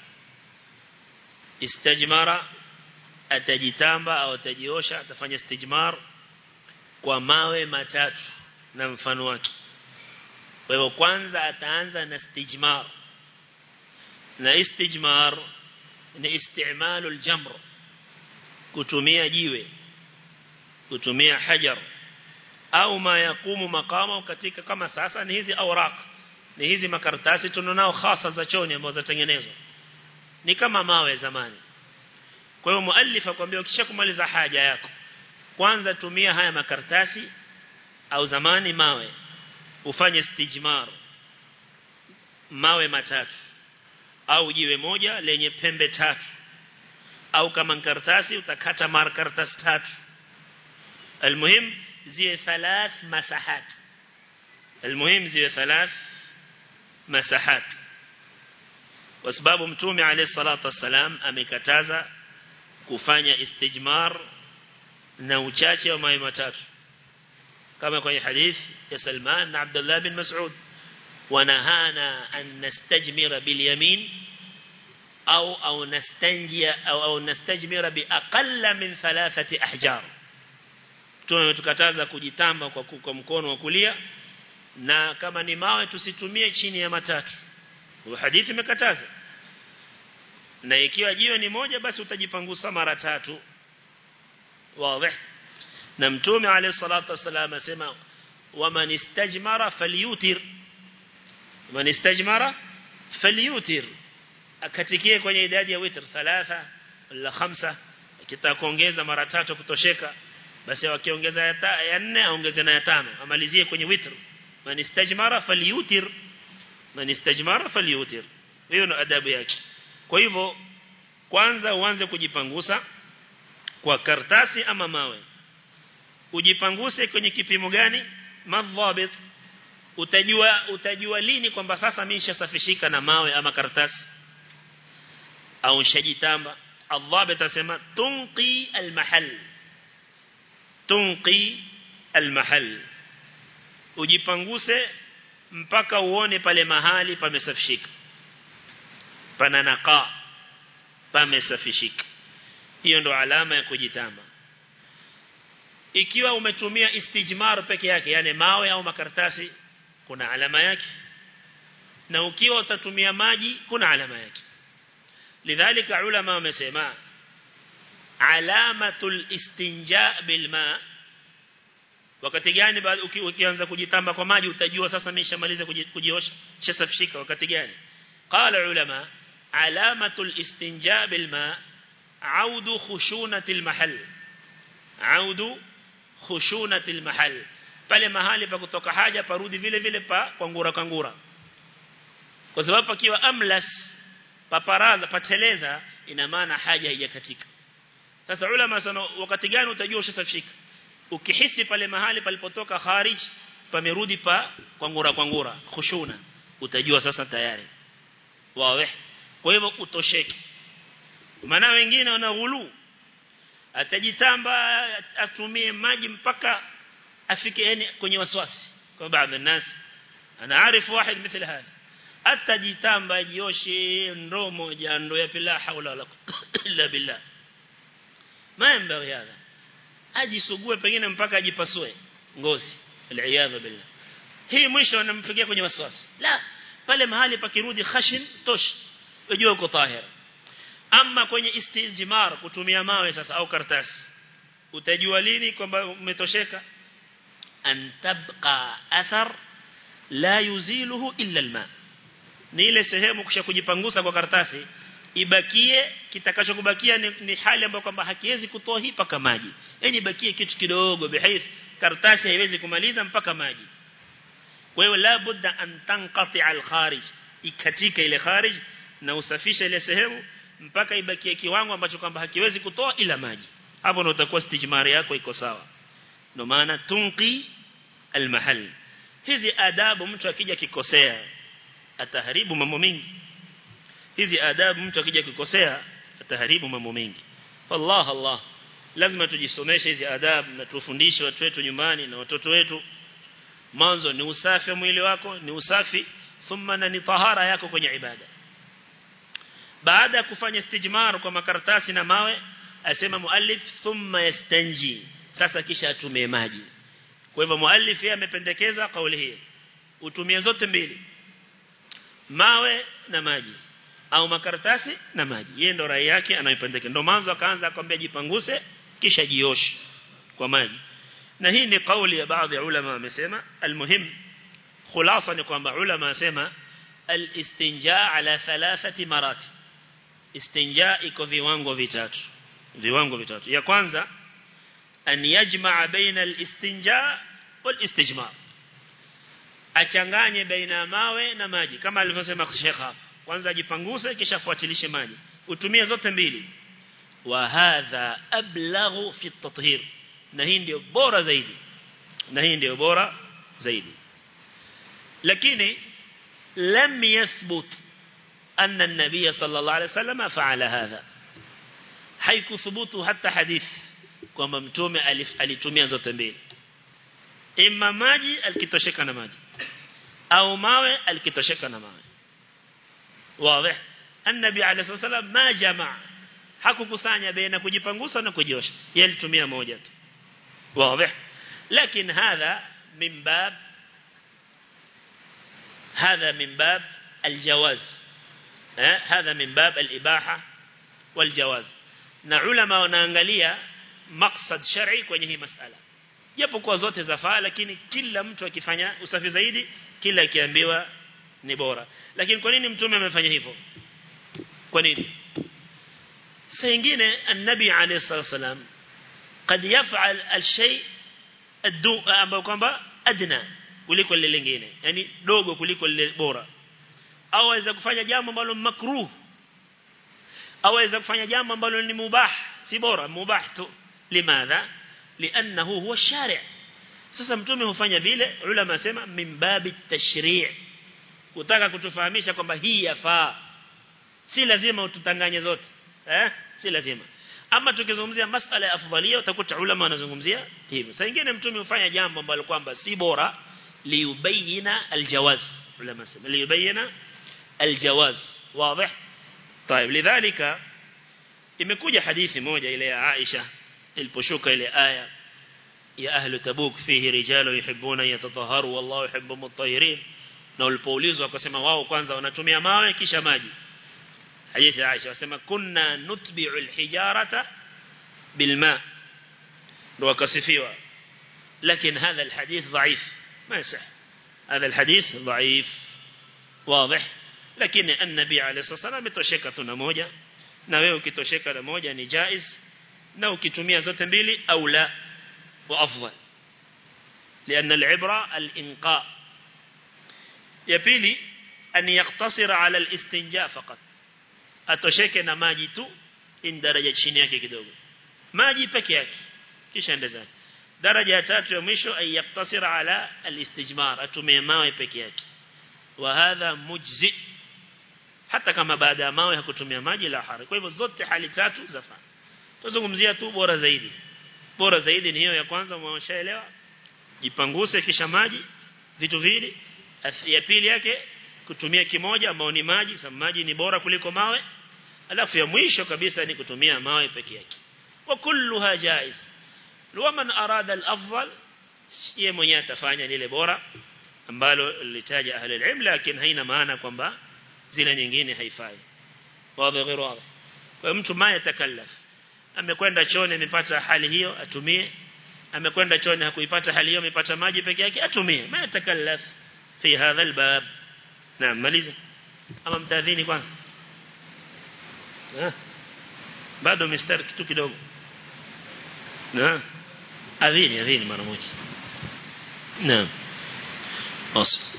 istajmara atajitamba au atajiosha atafanya istijmar kwa mawe matatu na mfano wake kwa hivyo kwanza ataanza na istijmar na istijmar ni istimalu aljamr kutumia jiwe kutumia hajar au ma yakumu makama katika kama sasa ni hizi awraq ni hizi makaratasi tunonao hasa za choni ambazo zatengenezwa ni kama mawe zamani kwa hiyo muallif akwambia ukishakumaliza haja yako kwanza tumia haya makaratasi au zamani mawe ufanye stijmar mawe matatu au jiwe moja lenye pembe tatu au kama karatasi utakata mara karatasi tatu المهم زي ثلاث مساحات المهم زي ثلاث مساحات وسباب متومي عليه الصلاة والسلام amekataza kufanya istijmar na uchache wa mawe matatu kama kwenye hadith ya Salman na Abdullah bin Mas'ud wanahana an nastajmira bil yamin au au nastanjia au au nastajmira bi aqalla min thalathati ahjar tunatukataza kujitamba kwa, kwa mkono wa kulia na kama ni mawe tusitumie chini ya matatu hadithi imekataza na ikiwa jiwe ni moja basi utajipangusa mara tatu wazi na mtume alayhi salatu wasallam asema waman istajmara falyutir man istajmara falyutir akatikie kwenye idadi ya witr thalatha wala khamsa kitaka kuongeza mara tatu kutosheka basi wakiongeza ya, ya nne aongeze na ya tano amalizie kwenye witr man istajmara falyutir man istajmara falyutir hiyo ndio adabu yake kwa hivyo kwanza uanze kujipangusa kwa kartasi ama mawe ujipanguse kwenye kipimo gani madhabit utajua utajua lini kwamba sasa mimi nishasafishika na mawe ama karatasi au nishajitamba الضابط اسمع تنقي المحل تنقي المحل ujipanguse mpaka uone pale mahali pamesafishika pana naqa pamesafishika hiyo ndo alama ya kujitamba ikiwa umetumia istijmar peke yake yani mawe au makaratasi kuna alama yake na ukiwa utatumia maji kuna alama yake lidhalika ulama wamesema alamatul istinja bilma wakati gani ukianza kujitamba kwa maji utajua sasa nimeshamaliza kujiosha shasafishika wakati gani qala ulama alamatul istinja bilma audu khushunatil mahal audu khushunatil mahal pale mahali pa kutoka haja parudi vile vile pa kwangura kangura kwa sababu pakiwa amlas paparaza pateleza ina maana haja haijakatika sasa ulama sana wakati gani utajua ushasafishika ukihisi pale mahali palipotoka kharij pamerudi pa kwangura kwangura khushuna utajua sasa tayari wawe kwa hivyo utosheke maana wengine wana ghulu atajitamba atumie maji mpaka afike yani kwenye waswasi kwa baadhi ya nasi ana arifu واحد مثل هذا atajitamba jioshe ndoo moja ndoo ya pila haula wala illa billah mambo haya ajisugue pengine mpaka ajipasue ngozi aliyadha billah hii mwisho anampigia kwenye waswasi la pale mahali pakirudi khashin tosh unajua uko tahir ama kwenye istijmar kutumia mawe sasa au karatasi utajua lini kwamba umetosheka an tabqa athar la yuziluhu illa alma ni ile sehemu kisha kujipangusa kwa karatasi ibakie kitakachokubakia ni, ni hali ambayo kwamba hakiwezi kutoa hii paka maji yani ibakie kitu kidogo bihayth karatasi haiwezi kumaliza mpaka maji kwa hiyo la budda an tanqati al kharij ikatika ile kharij na usafisha ile sehemu mpaka ibakie kiwango ambacho kwamba hakiwezi kutoa ila maji hapo ndio utakuwa stijmari yako iko sawa ndio maana tunqi al mahal hizi adabu mtu akija kikosea ataharibu mambo mengi hizi adabu mtu akija kukosea ataharibu mambo mengi Allah Allah lazima tujisomeshe hizi adabu na tufundishe watu wetu nyumbani na watoto wetu mwanzo ni usafi wa mwili wako ni usafi thumma na ni tahara yako kwenye ibada baada ya kufanya istijmar kwa makaratasi na mawe asema muallif thumma yastanji sasa kisha atumie maji kwa hivyo muallif yeye amependekeza kauli hii utumie zote mbili mawe na maji au makaratasi na maji yeye ndo rai yake anaipendekeza ndo mwanzo akaanza akwambia jipanguse kisha jioshe kwa maji na hii ni kauli ya baadhi ya ulama wamesema almuhim khulasa ni kwamba ulama wasema alistinja ala thalathati marati istinja iko viwango vitatu viwango vitatu ya kwanza an yajmaa baina alistinja wal istijmar achanganye baina mawe na maji kama alivyosema Sheikh hapa kwanza ajipanguse kisha fuatilishe maji utumie zote mbili wa hadha ablaghu fi at-tathhir na hii ndio bora zaidi na hii ndio bora zaidi lakini lam yathbut anna an-nabiy sallallahu alayhi wasallam fa'ala hadha haikuthubutu hata hadith kwamba mtume alitumia zote mbili imma maji alikitosheka na maji au mawe alikitosheka na mawe wazi annabi alayhi wasallam ma jamaa hakukusanya baina kujipangusa na kujiosha yeye alitumia moja tu wazi lakini hadha min bab هذا من باب الجواز هذا من باب الإباحة والجواز na ulama wanaangalia maksad shar'i kwenye hii masala japo kwa zote zafaa lakini kila mtu akifanya usafi zaidi kila akiambiwa ni bora lakini kwa nini mtume amefanya hivyo kwa nini saa nyingine annabi alayhi wasallam قد يفعل الشيء الدو ambao kwamba adna kuliko lile lingine yani dogo kuliko lile bora au aweza kufanya jambo ambalo makruh au aweza kufanya jambo ambalo ni mubah si bora mubah tu limadha lianahu huwa shari' sasa mtume hufanya vile ulama sema min babi tashri' kutaka kutufahamisha kwamba hii yafaa si lazima ututanganye zote eh si lazima ama tukizungumzia masala ya afdalia utakuta ulama wanazungumzia hivyo saa nyingine mtume hufanya jambo ambalo kwamba si bora liyubayina aljawaz ulama sema liyubayina aljawaz wazi طيب لذلك imekuja hadithi moja ile ya Aisha iliposhuka ile aya ya ahlu tabuk fihi rijalu yuhibbuna yatatahharu wallahu yuhibbu mutahhirin na ulipoulizwa akasema wao kwanza wanatumia mawe kisha maji hadithi ya Aisha wasema kunna nutbi'u alhijarata bilma ndo akasifiwa lakini hadha alhadith dhaif ما يصح هذا الحديث ضعيف واضح lakini النبي عليه الصلاه والسلام ametosheka tu na moja na wewe ukitosheka na moja ni jaiz na ukitumia zote mbili au la wa afdal لان العبره الانقاء ya pili an yaktasira ala alistinja faqat atosheke na maji tu in daraja chini yake kidogo maji peke yake kisha ende zake daraja ya tatu ya mwisho ay yaktasira ala alistijmar atumie mawe peke yake wa hadha mujzi hata kama baada ya mawe hakutumia maji la hari kwa hivyo zote hali tatu zafaa tuzungumzia tu bora zaidi bora zaidi ni hiyo ya kwanza mwashaelewa jipanguse kisha maji vitu vili ya pili yake kutumia kimoja ambao ni maji sababu maji ni bora kuliko mawe alafu ya mwisho kabisa ni kutumia mawe peke yake wa kulluha jaiz waman arada al-afdal yeye mwenyewe atafanya lile bora ambalo litaja ahli al-ilm lakini haina maana kwamba zile nyingine haifai wazi غير wazi kwa mtu maya takallaf amekwenda chooni amepata hali hiyo atumie amekwenda chooni hakuipata hali hiyo amepata maji peke yake atumie maya takallaf fi hadha al-bab naam maliza ama mtadhini kwanza bado mistari kitu kidogo naam adhini adhini mara moja naam أصل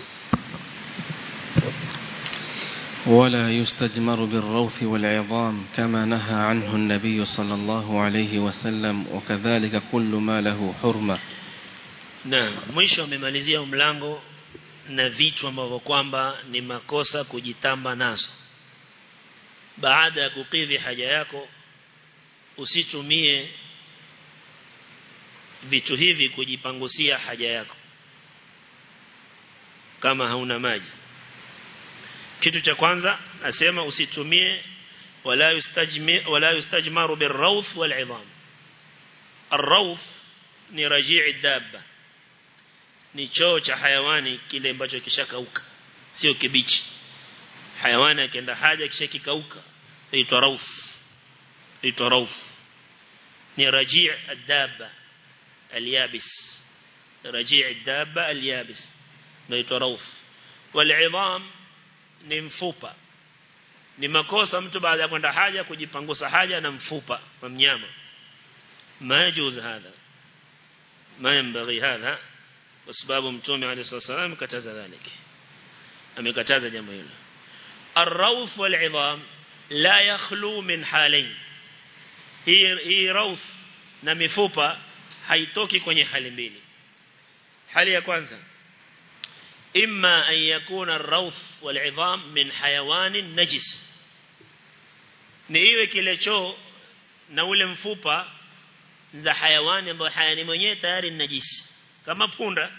ولا يستجمر بالروث والعظام كما نهى عنه النبي صلى الله عليه وسلم وكذلك كل ما له حرمة naam mwisho amemalizia mlango na vitu ambavyo kwamba ni makosa kujitamba nazo baada ya kukidhi haja yako usitumie vitu hivi kujipangusia haja yako kama hauna maji kitu cha kwanza nasema usitumie wala yustajmi wala yustajmaru birrawth wal'idham الروث ni rajii dabba ni choo cha hayawani kile ambacho kishakauka sio kibichi hayawani akienda haja kisha kikauka inaitwa rauf inaitwa rauf ni rajii dabba اليابس رجيع الدابة اليابس inaitwa rauf والعظام ni mfupa ni makosa mtu baada ya kwenda haja kujipangusa haja na mfupa wa mnyama ما يجوز هذا ما ينبغي هذا وسباب متومي عليه الصلاة والسلام كتاز ذلك أم كتاز جميل الروث والعظام لا يخلو من حالين هي هي روث na mifupa haitoki kwenye hali mbili hali ya kwanza imma an yakuna ar-rawth wal-'idham min hayawanin najis ni iwe kile choo na ule mfupa za hayawani ambao hayani mwenyewe tayari ni najisi kama punda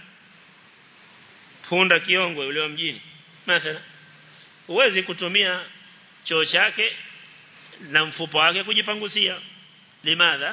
punda kiongwe ule wa mjini mathalan huwezi kutumia choo chake na mfupa wake kujipangusia limadha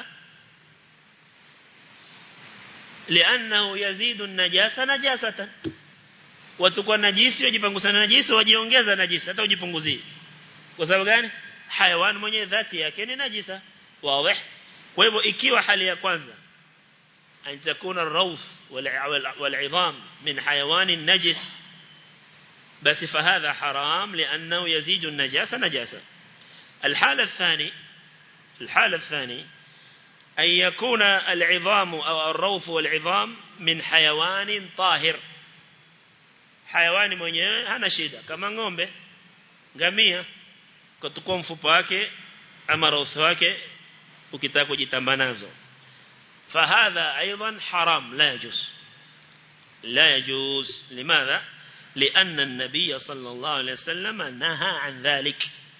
لانه يزيد النجاسه نجاسه watakuwa najisi wajipangusa na najisi wajiongeza najisi hata ujipunguzie kwa sababu gani hayawani mwenye dhati yake ni najisa wazi kwa hivyo ikiwa hali ya kwanza an takuna ar-rawth wal-'idham min hayawan najis بس فهذا حرام لأنه يزيد النجاسة نجاسة الحالة الثانية الحالة الثانية أن يكون العظام أو الروث والعظام من حيوان طاهر حيوان mwenyewe hana shida kama ng'ombe ngamia kutukua mfupa wake ama roth wake ukitaka kujitamba nazo فهذا أيضا حرام لا يجوز لا يجوز لماذا لأن النبي صلى الله عليه وسلم نهى عن ذلك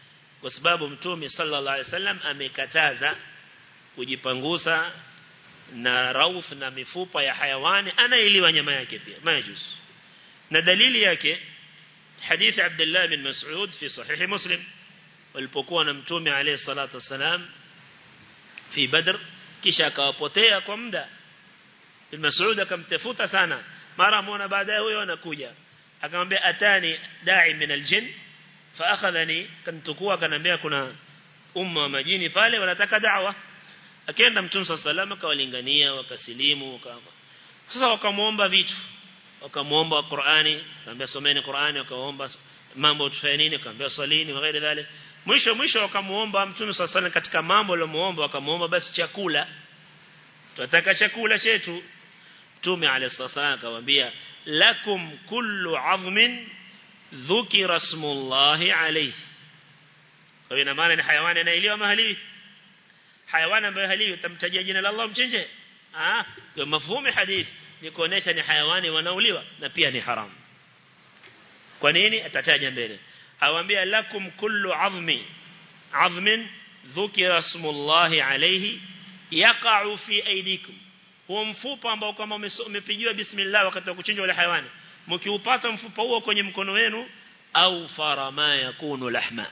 kwa sababu mtume sallallahu alaihi wasallam amekataza kujipangusa na rauf na mifupa ya hayawani anailiwa nyama yake pia majus na dalili yake hadithi Abdullah bin Mas'ud fi sahih Muslim walipokuwa na mtume alayhi salatu wasalam fi Badr kisha akawapotea kwa muda bin Mas'ud akamtafuta sana mara muona baadaye huyo anakuja akamwambia atani da'i min aljin fa akhadhani kantukua akanambia kuna umma wa majini pale wanataka da'wa akaenda mtume sallallahu akawalingania wakasilimu waka sasa wakamuomba vitu wakamuomba Qur'ani akamwambia someni Qur'ani wakaomba mambo tufanye nini akamwambia salini na ghairi dhalik mwisho mwisho wakamuomba mtume sallallahu katika mambo aliyomuomba wakamuomba basi chakula tunataka chakula chetu mtume alayhi salatu akamwambia lakum kullu 'azmin dhukira ismullahi alayhi kwa ina maana ni hayawani anailiwa mahali hayawani ambaye haliwi utamtajia jina la Allah mchinje ah kwa mafhumu hadith ni kuonesha ni hayawani wanauliwa na pia ni haramu kwa nini atataja mbele awambia lakum kullu azmi azmin dhukira ismullahi alayhi yaqa'u fi aydikum huo mfupa ambao kama umepigiwa bismillah wakati wa kuchinja wale hayawani mkiupata mfupa huo kwenye mkono wenu au farama yakunu lahma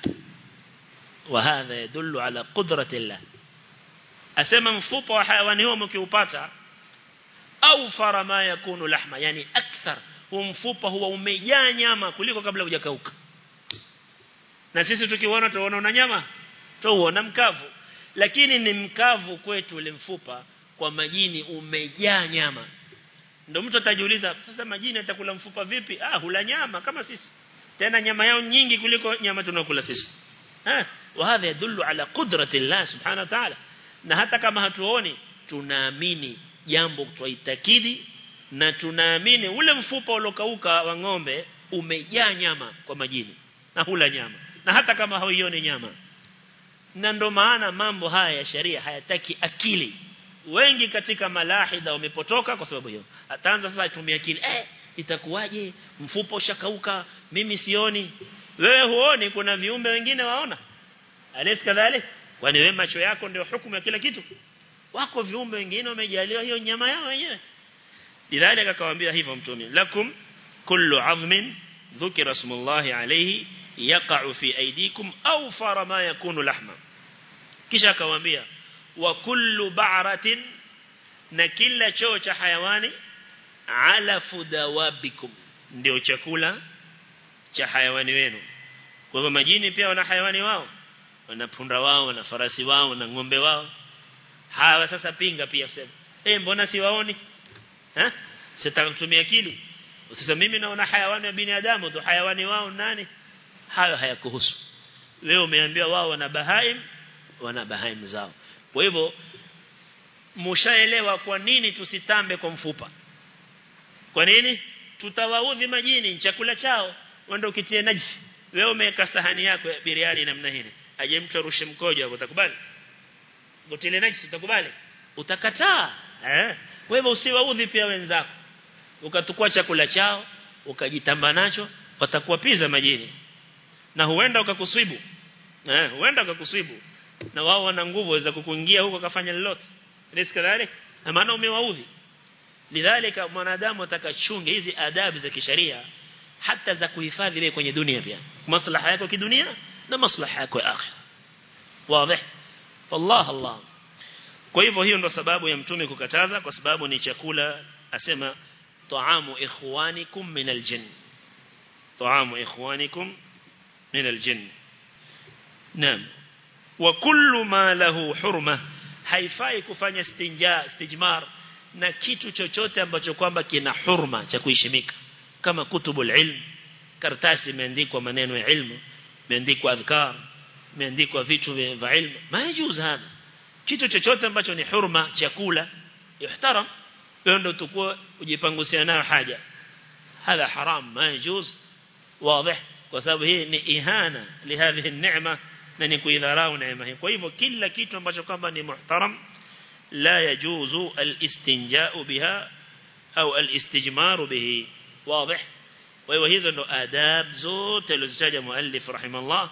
وهذا يدل على قدرة الله asema mfupa wa hayawani huo mkiupata au farama yakunu lahma yani akthar huo mfupa huwa umejaa nyama kuliko kabla hujakauka na sisi tukiona tuona una nyama tuona mkavu lakini ni mkavu kwetu ule mfupa kwa majini umejaa nyama ndio mtu atajiuliza sasa majini atakula mfupa vipi ah hula nyama kama sisi tena nyama yao nyingi kuliko nyama tunakula sisi eh wa hadha yadullu ala qudrati Allah subhanahu wa ta'ala na hata kama hatuoni tunaamini jambo twaitakidi na tunaamini ule mfupa uliokauka wa ng'ombe umejaa nyama kwa majini na hula nyama na hata kama hauioni nyama na ndo maana mambo haya ya sharia hayataki akili wengi katika malahida wamepotoka kwa sababu hiyo ataanza sasa atumia akili eh itakuwaje mfupa ushakauka mimi sioni wewe huoni kuna viumbe wengine waona alisi kadhalika kwani wewe macho yako ndio hukumu ya kila kitu wako viumbe wengine wamejaliwa hiyo nyama yao wenyewe lidhalika akawaambia hivyo mtume lakum kullu azmin dhukira ismullahi alayhi yaqa'u fi aydikum aw fara ma yakunu lahma kisha akawaambia wa kullu ba'ratin na kila choo cha hayawani ala fudawabikum ndio chakula cha hayawani wenu kwa hivyo majini pia wana hayawani wao wana punda wao wana farasi wao na ng'ombe wao hawa sasa pinga pia sema eh mbona siwaoni eh sitaka kutumia akili usisema mimi naona hayawani wa binadamu tu hayawani wao nani hayo hayakuhusu wewe umeambiwa wao wana bahaim wana bahaim zao kwa hivyo mshaelewa kwa nini tusitambe kwa mfupa kwa nini tutawaudhi majini chakula chao wende ukitie najisi wewe umeweka sahani yako ya biriani namna hii aje mtu arushe mkojo hapo utakubali utile najisi utakubali utakataa eh kwa hivyo usiwaudhi pia wenzako ukatukua chakula chao ukajitamba nacho watakuwa piza majini na huenda ukakuswibu eh huenda ukakuswibu na wao wana nguvu za kukuingia huko kafanya lolote riziki dhalik na maana umewaudhi lidhalika mwanadamu atakachunge hizi adabu za kisheria hata za kuhifadhi wewe kwenye dunia pia maslaha yako kidunia na maslaha yako ya akhira wazi wallah allah kwa hivyo hiyo ndo sababu ya mtume kukataza kwa sababu ni chakula asema taamu ikhwanikum min aljinn taamu ikhwanikum min aljinn naam wa kullu ma lahu hurma haifai kufanya istinja istijmar na kitu chochote ambacho kwamba kina hurma cha kuheshimika kama kutubul ilm karatasi imeandikwa maneno ya ilmu imeandikwa adhkar imeandikwa vitu vya ilmu majuzu hapa kitu chochote ambacho ni hurma chakula yuhtaram wewe ndio tukua ujipangusia nayo haja هذا حرام ما يجوز واضح kwa sababu hii ni ihana lihadhihi neema na ni kuidharau neema hii kwa hivyo kila kitu ambacho kwamba ni muhtaram la yajuzu al-istinja'u biha au al-istijmaru bihi واضح kwa hivyo hizo ndo adab zote alizitaja muallif rahimallah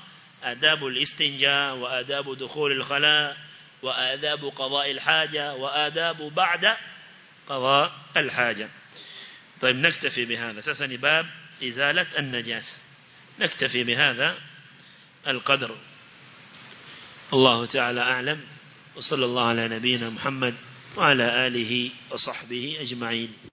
آداب الاستنجاء وآداب دخول الخلاء وآداب قضاء الحاجة وآداب بعد قضاء الحاجة طيب نكتفي بهذا سسني باب إزالة النجاسة نكتفي بهذا القدر الله تعالى أعلم وصلى الله على نبينا محمد وعلى آله وصحبه أجمعين